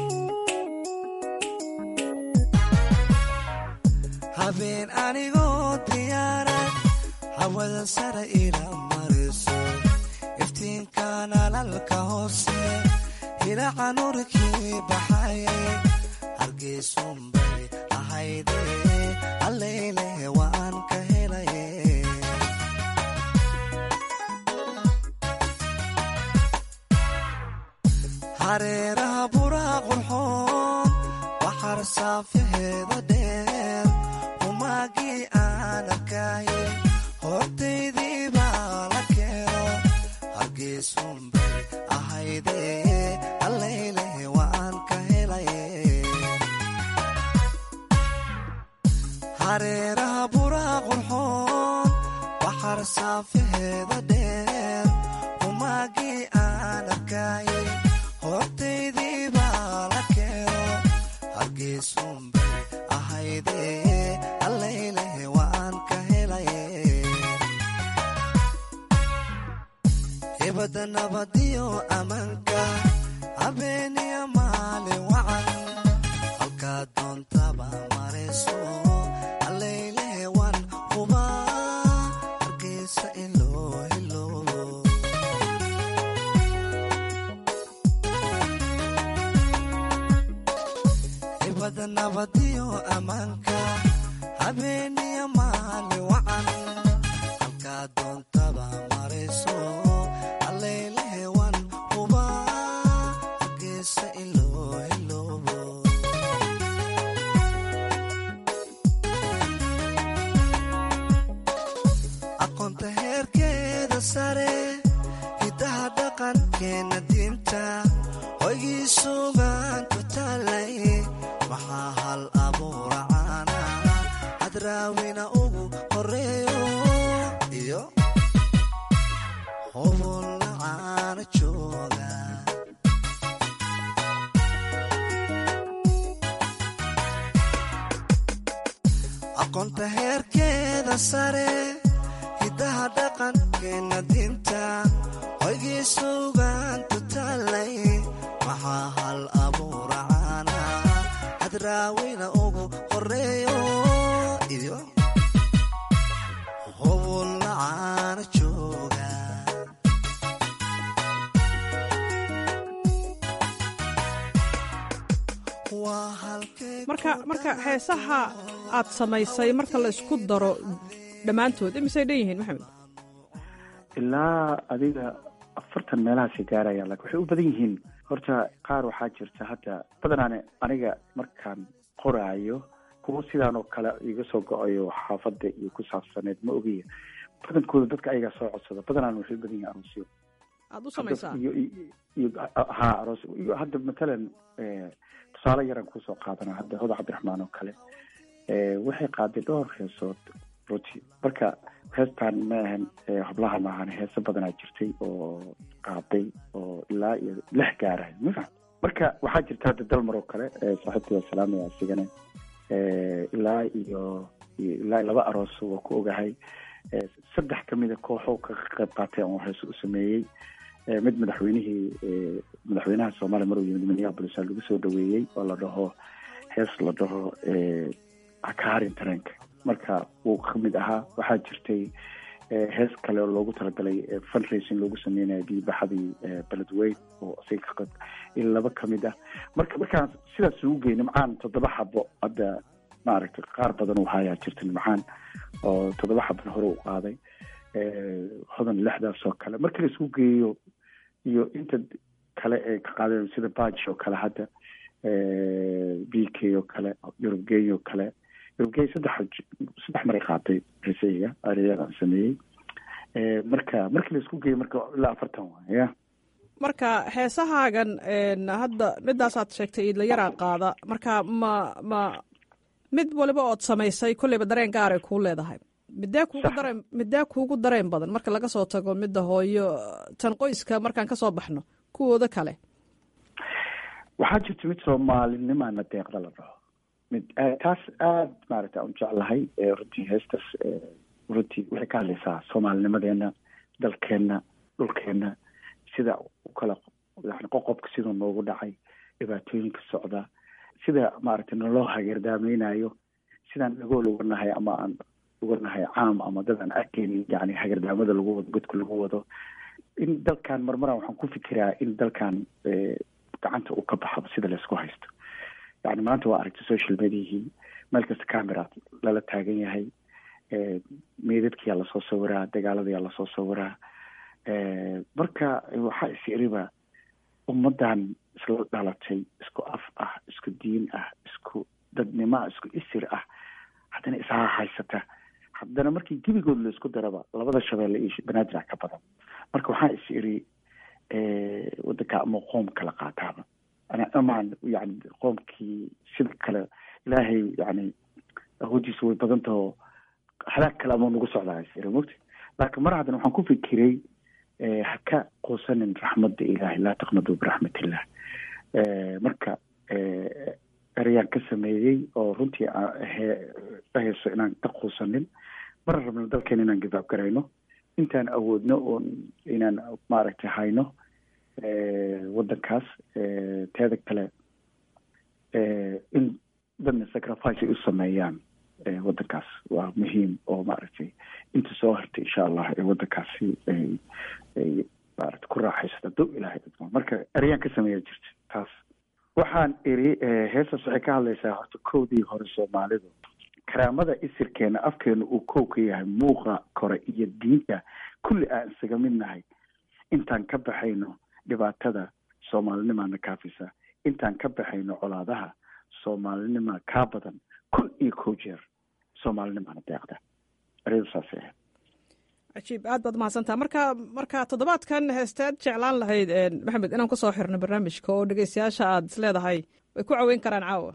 habeen anigoo diyaarad hawada sare ila marayso iftiinka nalalka hoose hilaca nuurkii baxayay hargeysunbay ahayde allayleh waan ka helay hareeraha buraa qurxoon waxar saafaheeda dheer humaagii aan arkayay hortaydii baa la keeno hargeysunbay ahayde allayleh waan ka helay hareeraha buraa qurxoon waxar saafaheeda dheer humaagii aan arkayay hortaydii baa la keeno hargeysunbay ahayde allayleh waan ka helay hibada nabadiyo ammaanka habeeniyo maalin wacan halkaa doontaba marayso allayleh waan hubaa hargeysa ilo helo hibada nabadiyo ammaanka habeeniyo maali wacan halkaa doontaba marayso alleylehewan huba geesa iloo hiloobo aqoonta heerkeeda sare hidaha dhaqankeena diinta hoygii sugaanku taalay maxaa hal abuura caana hadraawina ugu horeeyo iyo hobolla caana jooga aqoonta heerkeeda sare hidaha dhaqankeena diinta hoygii sugaantu taalay maxaa hal abuura caana hadraawina ugu horeeyo iyo hobolla caana jooga waa halkee marka marka heesaha aad samaysay marka la isku daro dhammaantood imisay dhan yihiin maxamed ilaa adiga afartan meelahaasay gaarayaan laakiin waxay u badan yihiin horta qaar waxaa jirta hadda badanaan aniga markaan qoraayo kuwo sidaan oo kale iga soo go-ayo xaafadda iyo ku saabsaneed ma ogiya badankooda dadka ayagaa soo codsada badanaan waxay u badan yihiin aroosyo aad u samaysaa iyo iyo- iyo ha aroos iyo hadda matalan eh, tusaale yaraan kusoo qaadana hadda hoda cabdiraxmaan oo kale eh, waxay qaaday dhowr heesood runtii marka heestaan ma ahan eh, hablaha maahan heeso badanaa jirtay oo qaaday oo ilaa iyo lix gaarahay ma fahm marka waxaa jirta hadda dalmar oo kale eh, saaxiibtay salaamaya asigana eh, ilaa iyo iyo ilaa iyo laba aroos waa ku ogahay eh, saddex kamida kooxo ka qayb qaatay oo heeso u sameeyey Eh, mid madaxweynihii eh, madaxweynaha soomaaliya maruu yimid minneapolis aa lagu soo dhaweeyey oo la dhaho hees la dhaho eh, hakaharin tareenka marka wuu kamid ahaa waxaa jirtay eh, hees kale oo loogu talagalay eh, fundraising loogu sameynayo biibaxadii eh, beledweyn oo isaga ka qayb in laba kamid ah marka markaan sidaas ugu gey nimcaan toddoba xabo hadda maaragtay qaar badan uu hayaa jirta nimcaan oo toddoba xabana hore u qaaday eh, hodan lixdaas oo kale marka la isugu geeyo iyo inta kale ee ka qaadeen sida baj oo kale hadda b k oo kale yurubgey oo kale yurubgey saddex saddex maray qaatay heesayga ariyadan sameeyey Eh, marka markii la isku geeyo marka ilaa afartan waay ya marka heesahaagan een, hadda midaasaad sheegtay iidlayaraa qaada marka ma ma mid waliba ood samaysay kolleyba dareen gaaray kuu leedahay midee kuugu Sax. dareen midee kuugu dareen badan marka laga soo tago midda hooyo tan qoyska markaan ka soo baxno kuwooda kale waxaa jirta mid soomaalinimaana deeqda la dhaho mid aad- taas aad maaragta aan u jeclahay ee runtii heestaas ee, runtii waxay ka hadlaysaa soomaalinimadeena dalkeenna dhulkeenna sida u kala yani qoqobka siduu noogu dhacay dhibaatooyinka socda sida maaragtay naloo hageerdaamaynayo sidaan dhagool uga nahay ama aan uga nahay caam ama dad aan arkeynin yani hageerdaamada lagu wado godka lagu wado in dalkan marmaran waxaan ku fikiraa in dalkan eh, gacanta uu ka baxo sida laysku haysto yani maanta waa aragtay social mediahii meel kasta camera lala taagan yahay eh, meydadkiyaa lasoo sawiraa dagaaladayaa lasoo sawiraa Eh, marka waxaa is iriba ummadan isla dhalatay isku af ah isku diin ah isku dadnimo ah isku isir ah haddana isaha haysata haddana markii gebigood la isku daraba labada shabeelle iyo banaadir ka badan marka waxaa is iri eh, wadanka ama qoom kala qaataaba ana amaan yani qoomkii sida kale ilaahay yani awoodiisa way badan taho halaag kale ama nagu socdaa is iri mogti laakiin mar haddana waxaan ku fikiray eh, ha ka quusanin raxmadda ilaahay laa taqnaduu biraxmatillah Eh, marka eh, ereyaan ka sameeyey oo runtii aan he- dhahayso inaan ka quusanin mar rabno dalkeena inaan gidaab garayno intaan awoodno oon inaan maaragtay hayno eh, wadankaas eh, teeda kale eh, in dadna sacrifice ay u sameeyaan eh, wadankaas waa muhiim oo maaragtay inta soo hartay insha allah ee wadankaasi ay ay maaragtay ku raaxaysato dow ilaahay idmo marka ereyaan ka sameeya jirta taas waxaan iri heestaas waxay ka hadlaysaa horta kowdii hore soomaalidu karaamada isirkeena afkeena uu kow ka yahay muuqa kore iyo diinta kulli aan isaga mid nahay intaan ka baxayno dhibaatada soomaalinimaana kaafisa intaan ka baxayno colaadaha soomaalinima kaa badan kun iyo kow jeer soomaalinimaana deeqda ereyadu saasay ahayd cajiib aad baad mahadsantaha marka marka toddobaadkan heesteed jeclaan lahayd maxamed inaan kusoo xirno barnaamijka oo dhegeystayaasha aad is leedahay way ku caweyn karaan caawa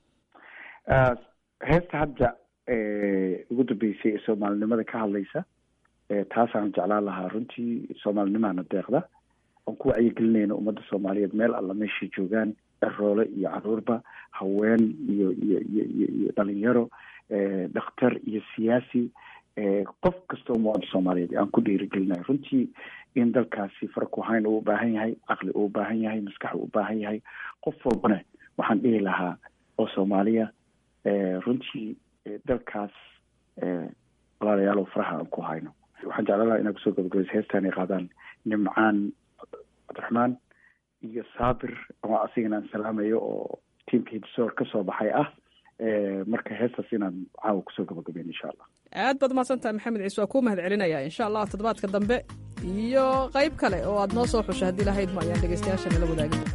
heesta hadda ugu dambeysay ee soomaalinimada ka hadlaysa taasaan jeclaan lahaa runtii soomaalinimaana deeqda oon ku wacyigelinayna ummadda soomaaliyeed meel alla meeshay joogaan eroole iyo caruurba haween iyo iyo iyo iyo iyo dhalinyaro dhakhtar iyo siyaasi qof kastoo muwaadin soomaaliyeed aan ku dhiirigelinayo runtii in dalkaasi farakuhayn uu ubaahan yahay caqli uu ubaahan yahay maskax uu ubaahan yahay qof walbana waxaan dhihi lahaa oo soomaaliya runtii dalkaas walaalayaalow faraha aan ku hayno waxaan jeclaan lahaa inaa kusoo gabagabaysa heestaan ay qaadaan nimcaan cabdiraxmaan iyo saabir oo asigana aan salaamayo oo tiamka hidsoor kasoo baxay ah marka heestaas inaan caawa kusoo gabagabeyn insha allah aad baad mahadsantaha maxamed ciise waa kuu mahad celinaya insha allah toddobaadka dambe iyo qayb kale oo aad noo soo xusha haddii lahayd ma ayaan dhegeystayaasha nala wadaagin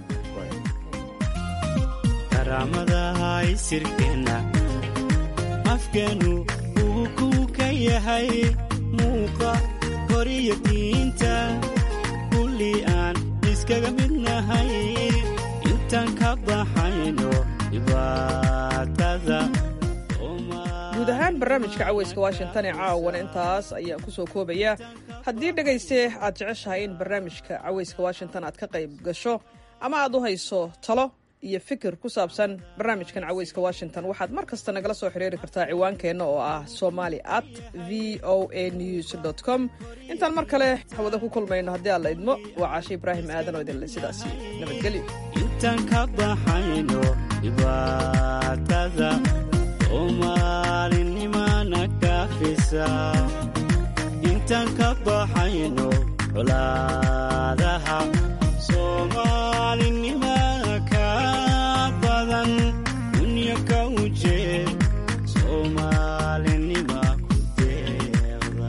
karaamadaha isirkeenna afkeenu uu ku ka yahay muuqa koriyo diinta kulli aan iskaga midnahay intaan ka baxayno dhibaatada guud ahaan barnaamijka caweyska washington ee caawana intaas ayaan ku soo koobaya haddii dhegayste aad jeceshahay in barnaamijka caweyska washington aad ka qayb gasho ama aad u hayso talo iyo fikir ku saabsan barnaamijkan caweyska washington waxaad mar kasta nagala soo xiriiri kartaa ciwaankeenna oo ah somali at v o a news com intaan mar kale hawada ku kulmayno haddii aan la idmo waa caashe ibraahim aadan oo idinle sidaasi nabadgelyo intaan ka baxayno dhibaatada soomaalinimana kaafisa intaan ka baxayno colaadaha soomaalinimana ka badan dunya ka ujeed soomaalinima ku deeqda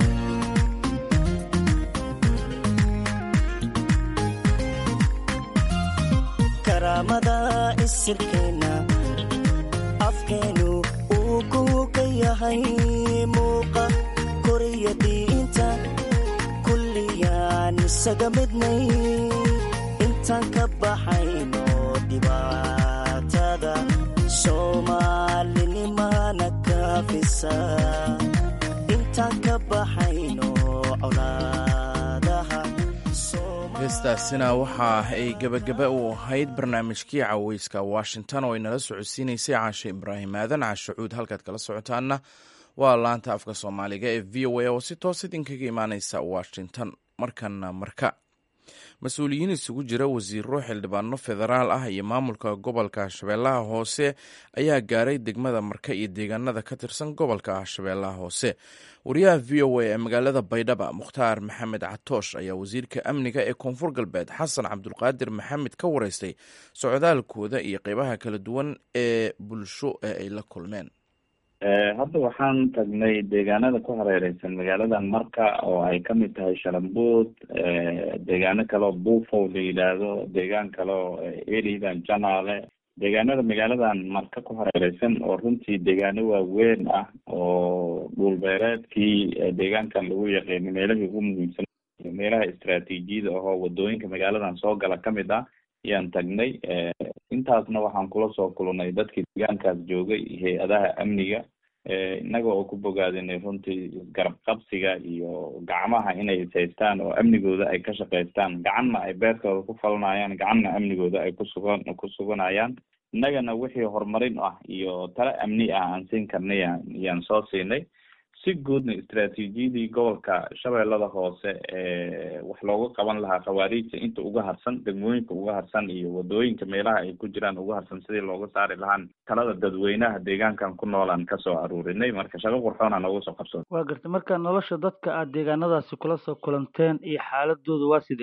karaamada isirkeenna afkeenu uu ku ka yahay muuqa koriyo diinta kulliyaan isaga midnay intaan ka baxayno dhibaatada soomaalinimana kaafisa intaan ka baxayno colaadaha heestaasina waxa ay gebagaba u ahayd barnaamijkii caweyska washington oo ay nala socodsiinaysay caashe ibraahim aadan caashacuud halkaad kala socotaana waa laanta afka soomaaliga ee v o a oo si toos idinkaga imaaneysa washington markana marka mas-uuliyiin isugu jira wasiiro xildhibaano federaal ah iyo maamulka gobolka shabeellaha hoose ayaa gaaray degmada marka iyo deegaanada ka tirsan gobolka shabeellaha hoose wariyaha v o a ee magaalada baydhaba mukhtaar maxamed catoosh ayaa wasiirka amniga ee koonfur galbeed xasan cabdulqaadir maxamed ka wareystay socdaalkooda iyo qeybaha kala duwan ee bulsho ee ay la kulmeen hadda waxaan tagnay deegaanada ku hareereysan magaaladan marka oo ay kamid tahay shalambuud deegaano kale oo buufow la yidhaahdo deegaan kale oo eridan janaale deegaanada magaaladan marka ku hareereysan oo runtii deegaano waaweyn ah oo dhulbeereedkii deegaankan lagu yaqiino meelahii ugu muhiimsan meelaha istraatiijiyada ahoo wadooyinka magaaladan soo gala kamid ah ayaan tagnay intaasna waxaan kula soo kulnay dadkii deegaankaas joogay hay-adaha amniga innaga oo ku bogaadinay runtii isgarab qabsiga iyo gacmaha inay ishaystaan oo amnigooda ay ka shaqaystaan gacanna ay beertooda ku falanayaan gacanna amnigooda ay kusugan ku suganayaan innagana wixii horumarin ah iyo tale amni ah aan siin karnay ayaan soo siinay si guudna istraatiijiyadii gobolka shabeellada hoose ee wax looga qaban lahaa khawaariijta inta uga harsan degmooyinka uga harsan iyo wadooyinka meelaha ay ku jiraan uga harsan sidii looga saari lahaan talada dadweynaha deegaankan ku noolaan kasoo aruurinay marka shaqo qurxoona nooga soo qabsoon waa gartay marka nolosha dadka aad deegaanadaasi kula soo kulanteen iyo xaaladooda waa sidee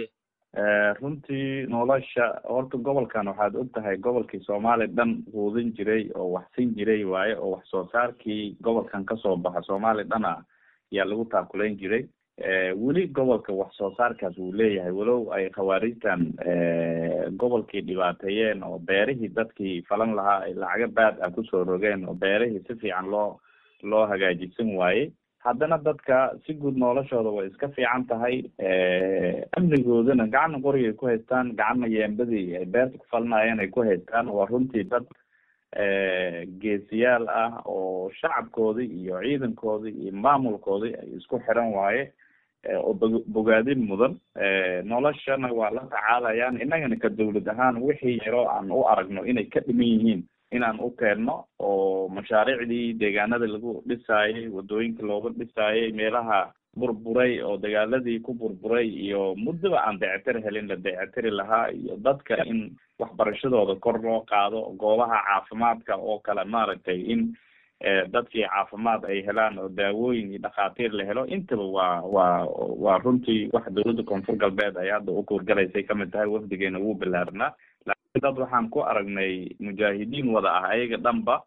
runtii nolosha horta gobolkan waxaad og tahay gobolkii soomaali dhan quudin jiray oo wax sin jiray waaye oo wax soo saarkii gobolkan kasoo baxa soomaali dhan ah ayaa lagu taakulayn jiray weli gobolka wax soo saarkaas wuu leeyahay walow ay khawaarijtan gobolkii dhibaateeyeen oo beerihii dadkii falan lahaa ay lacago baad ah kusoo rogeen oo beerihii si fiican loo loo hagaajisan waayey haddana dadka si guud noloshooda way iska fiican tahay amnigoodana gacanna qorigay ku haystaan gacanna yeembadii ay beerta ku falinayeen ay ku haystaan waa runtii dad geesiyaal ah oo shacabkoodii iyo ciidankoodii iyo maamulkoodii ay isku xiran waaye oo bo bogaadin mudan noloshana waa la tacaalayaan innagana ka dawlad ahaan wixii yaroo aan u aragno inay ka dhiman yihiin inaan u keenno oo mashaariicdii deegaanada lagu dhisaayay wadooyinka looga dhisaayay meelaha burburay oo dagaaladii ku burburay iyo muddaba aan dayactir helin la dayactiri lahaa iyo dadka in waxbarashadooda kor loo qaado goobaha caafimaadka oo kale maaragtay in dadkii caafimaad ay helaan oo daawooyin iyo dhakhaatiir la helo intaba waa waa waa runtii wax dawladda koonfur galbeed ay hadda u kuurgalaysay kamid tahay wafdigeena wuu bilaarnaa laakiin dad waxaan ku aragnay mujaahidiin wada ah ayaga dhanba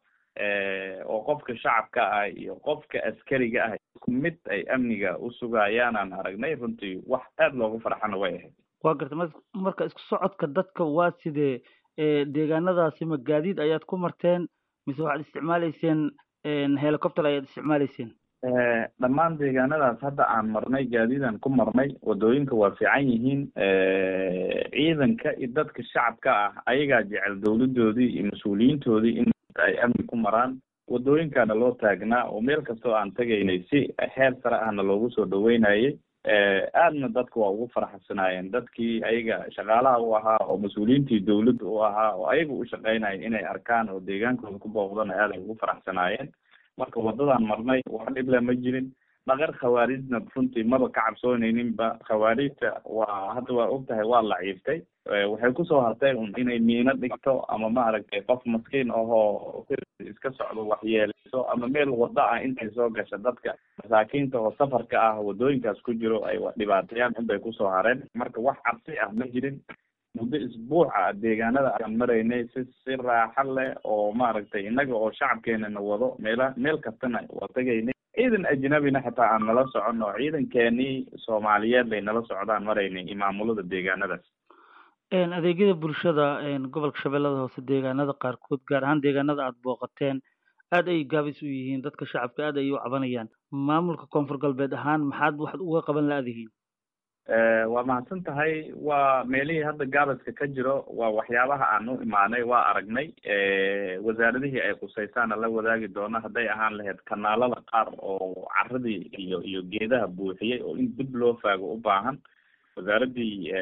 oo qofka shacabka ah iyo qofka askariga ah isku mid ay amniga usugayaanaan aragnay runtii wax aada loogu farxana way ahayd waa garta m marka isku socodka dadka waa sidee deegaanadaasi ma gaadiid ayaad ku marteen mise waxaad isticmaaleyseen helicopter ayaad isticmaaleyseen dhammaan deegaanadaas hadda aan marnay gaadiidaan ku marnay wadooyinka waa fiican yihiin ciidanka iyo dadka shacabka ah ayagaa jecel dawladoodii iyo mas-uuliyiintoodii in ay amni ku maraan wadooyinkaana loo taagnaa oo meel kastoo aan tegaynay si heer sare ahna loogu soo dhaweynayay aadna dadka waa ugu faraxsanaayeen dadkii ayaga shaqaalaha u ahaa oo mas-uuliyiintii dawladda u ahaa oo ayaga u shaqeynaya inay arkaan oo deegaankooda ku booqdana aad ay ugu faraxsanaayeen marka wadadaan marnay wax dhible ma jirin dhaqar khawaarijna runtii maba ka cabsoonayninba khawaarijta waa hadda waa og tahay waa laciiftay waxay kusoo hartay un inay miino dhigto ama maaragtay qof maskiin ahoo iska socdo waxyeeleyso ama meel wada ah intay soo gasha dadka masaakiinta oo safarka ah wadooyinkaas ku jiro ay dhibaateeyaan unbay kusoo hareen marka wax cabsi ah ma jirin muddo isbuuca deegaanada aan maraynay si si raaxa leh oo maaragtay innaga oo shacabkeenana wado meela meel kastana waa tegaynay ciidan ajnabina xitaa aan nala socon oo ciidankeenii soomaaliyeed bay nala socdaan maraynay iyo maamulada deegaanadaas adeegyada bulshada gobolka shabeellada hoose deegaanada qaarkood gaar ahaan deegaanada aada booqateen aad ay gaabis u yihiin dadka shacabka aad ay u cabanayaan maamulka koonfur galbeed ahaan maxaad waxaad uga qaban la-dihiin waa mahadsan tahay waa meelihii hadda gaabaska ka jiro waa waxyaabaha aan u imaanay waa aragnay wasaaradihii ay khusaysaana la wadaagi doona hadday ahaan lahayd kanaalada qaar oo caradii iyo iyo geedaha buuxiyey oo in dib loo faago u baahan wasaaradii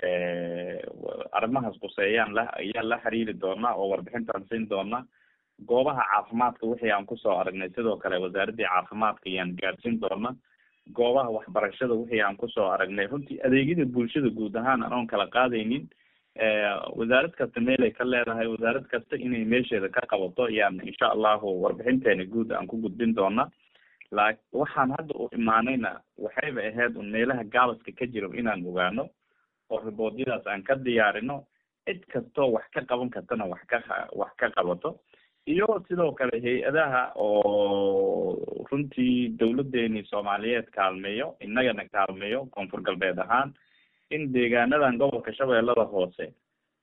arrimahaas khuseeyaan la ayaa la xiriiri doonaa oo warbixintaan siin doona goobaha caafimaadka wixii aan kusoo aragnay sidoo kale wasaaradii caafimaadka ayaan gaadhsiin doona goobaha waxbarashada wixii aan kusoo aragnay runtii adeegyada bulshada guud ahaan anoon kala qaadaynin wasaarad kasta meelay ka leedahay wasaarad kasta inay meesheeda ka qabato ayaan insha allahu warbixinteena guud aan ku gudbin doona la waxaan hadda u imaanayna waxayba ahayd un meelaha gaabaska ka jiro inaan ogaano oo riboodyadaas aan ka diyaarino cid kastoo wax ka qaban kartana wax ka wax ka qabato iyo sidoo kale hay-adaha oo runtii dawladdeeni soomaaliyeed kaalmeeyo innagana kaalmeeyo koonfur galbeed ahaan in deegaanadan gobolka shabeellada hoose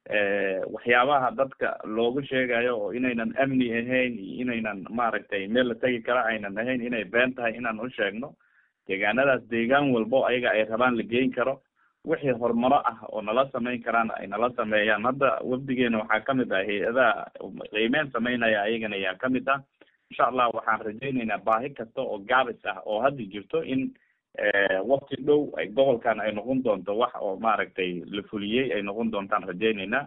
waxyaabaha dadka loogu sheegayo oo inaynan amni ahayn iyo inaynan maaragtay meel la tegi kara aynan ahayn inay been tahay inaan u sheegno deegaanadaas deegaan walbo ayaga ay rabaan la geyn karo wixii horumaro ah oo nala samayn karaan ay nala sameeyaan hadda wafdigeena waxaa kamid ah hay-adaha qiimeyn sameynaya ayagana ayaa kamid ah insha allah waxaan rajayneynaa baahi kasta oo gaabis ah oo hadda jirto in wakti dhow ay gobolkan ay noqon doonto wax oo maaragtay la fuliyey ay noqon doontaan rajayneynaa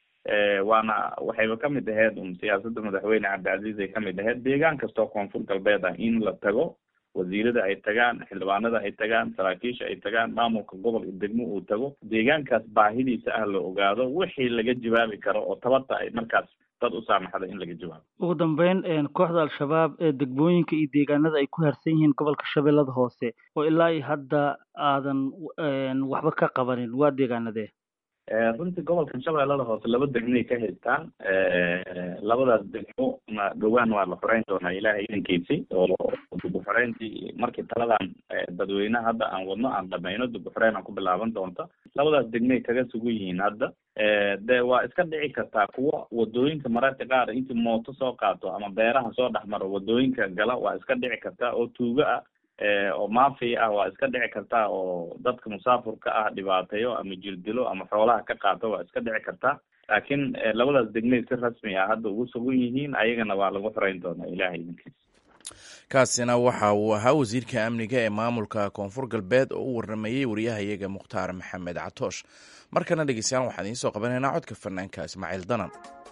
waana waxayba kamid ahayd un siyaasadda madaxweyne cabdicasiis ay kamid ahayd deegaan kastoo koonfur galbeed ah in la tago wasiirada ay tagaan xildhibaanada ay tagaan saraakiisha ay tagaan maamulka gobol iyo degmo uu tago deegaankaas baahidiisa ah la ogaado wixii laga jawaabi karo oo tabarta ay markaas dad u saamaxda in laga jawaabo ugu dambeyn kooxda al-shabaab ee degmooyinka iyo deegaanada ay ku harsan yihiin gobolka shabeellada hoose oo ilaa iyo hadda aadan waxba ka qabanin waa deegaanadee runtii gobolkan shabeellada hoose laba degmay ka haystaan labadaas degmo ma dhowaan waa la xoreyn doonaa ilaahay idankiisi oo dib u xoreyntii markii taladan dadweynaha hadda aan wadno aan dhamayno dib u xoreyn aan ku bilaaban doonta labadaas degmay kaga sugan yihiin hadda de waa iska dhici kartaa kuwa wadooyinka mararka qaar intii mooto soo qaato ama beeraha soo dhex maro wadooyinka gala waa iska dhici kartaa oo tuugo ah oo maafi ah waa iska dhici kartaa oo dadka musaafurka ah dhibaateeyo ama jirdilo ama xoolaha ka qaato waa iska dhici kartaa laakiin labadaas degmay si rasmi ah hadda ugu sugan yihiin ayagana waa lagu xoreyn doonaa ilahay idinkiisa kaasina waxa uu ahaa wasiirka amniga ee maamulka koonfur galbeed oo u waramayey wariyahayaga mukhtaar maxamed catoosh markana dhegeystayaal waxaan idiin soo qabanaynaa codka fanaanka ismaaciil danan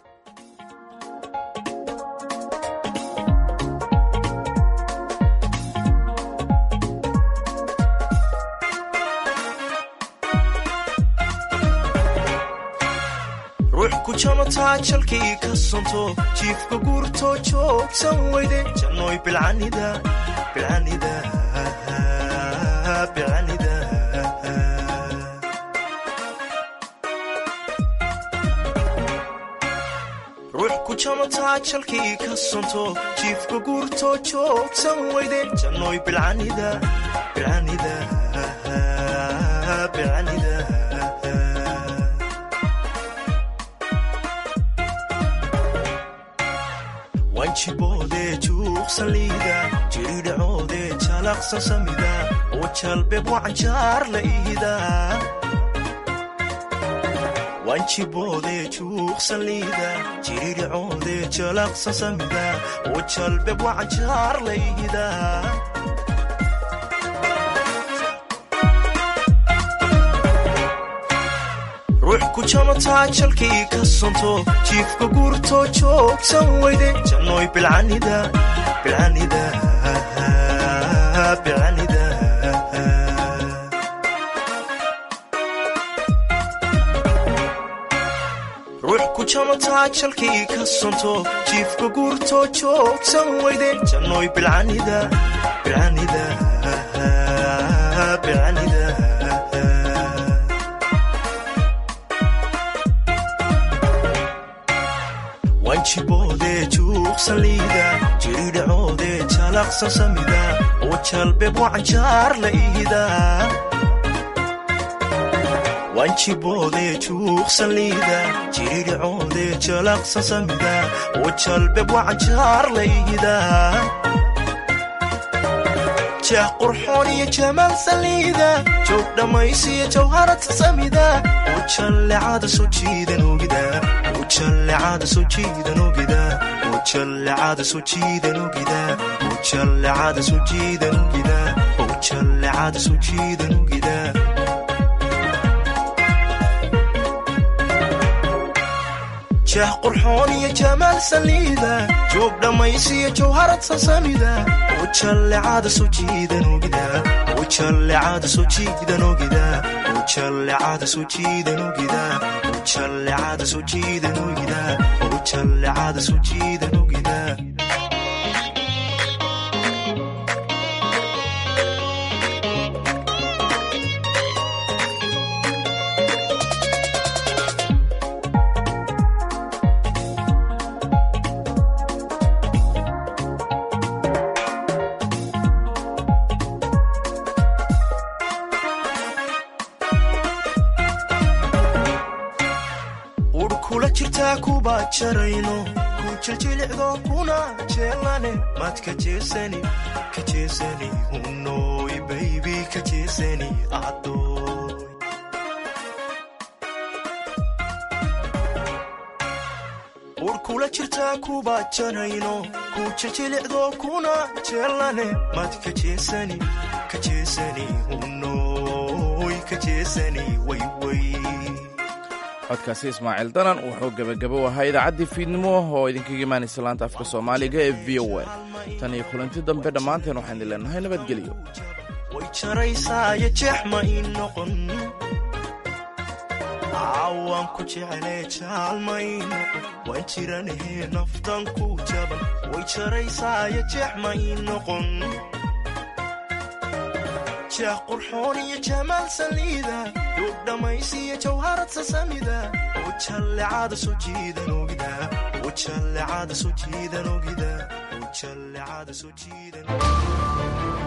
ruux ku jamataa jalkii ka sonto jiifka guurtoo joogsan weyde jannoy bilcanida bilcanida bilcanida ruux ku jamataa jalkii ka sonto jiifka guurtoo joogsan weyde jannoy bilcanida bilcanida bilcanida wanjiboodee juuqsan liida jiridhacoodee jalaqsan samida oo jalbeeb wacanjaar la ihida wanjiboodee juuqsan liida jiridhacoodee jalaqsan samida oo jalbeeb wacanjaar la ihida ruux ku jamataa jalkii ka sonto jiifka guurtoo joogsan weyde jannoy bilcanida bilcanida bilcanida ruux ku jamataa jalkii ka sonto jiifka guurtoo joogsan weyde jannoy bilcanida bilcanida bilcanida wanjiboodee juuqsan liida jiridhacoodee jalaqsan samida oo jalbeeb wacanjaar la ihida wanjiboodee juuqsan liida jiridhacoodee jalaqsan samida oo jalbeeb wacanjaar la ihida jeex qurxoon iyo jamaal saliida joog dhammaysiyo jawharata samida oo jallecada soo jiidan ogida oo jallecada soo jiidan ogida oo jallecada soo jiidan ogida oo jallecada soo jiidan ogida oo jallecada soo jiidan ogida jeex qurxoon iyo jamaal saliida joog dhammaysiyo jawharad sasamida oo jallecada soo jiidan ogida oo jallecada soo jiidan ogida oo jallecada soo jiidan ogida oo jallecada soo jiidan ogida oo jallecada soo jiidan ogida ur kula jirtaa kuba jarayno ku jiljilicdo kuna jeelane maad ka jeesani ka jeesani hunoy baybi ka jeesani adoy ur kula jirtaa kuba jarayno ku jiljilicdo kuna jeelane maad ka jeesani ka jeesani hunoy ka jeesani wayway codkaasi ismaaciil danan wuxuu gebagabo ahaa idaacaddii fiidnimo oo idinkaga imaanaysa laanta afka soomaaliga ee v o a tan iyo kulanti dambe dhammaanteen waxaan idin leenahay nabadgelyo way jaraysaayo jeex ma ii noqon caawaan ku jeclee jaal ma ii noqon waan jiranahee naftan ku jaban way jaraysaayo jeex ma ii noqon jeex qurxoon iyo jamaal saliida duug dhammaysiyo jawharad sasamida ujallecada soo jiidan ogida ujallecada soo jiidan ogida ujallecada soo jiidan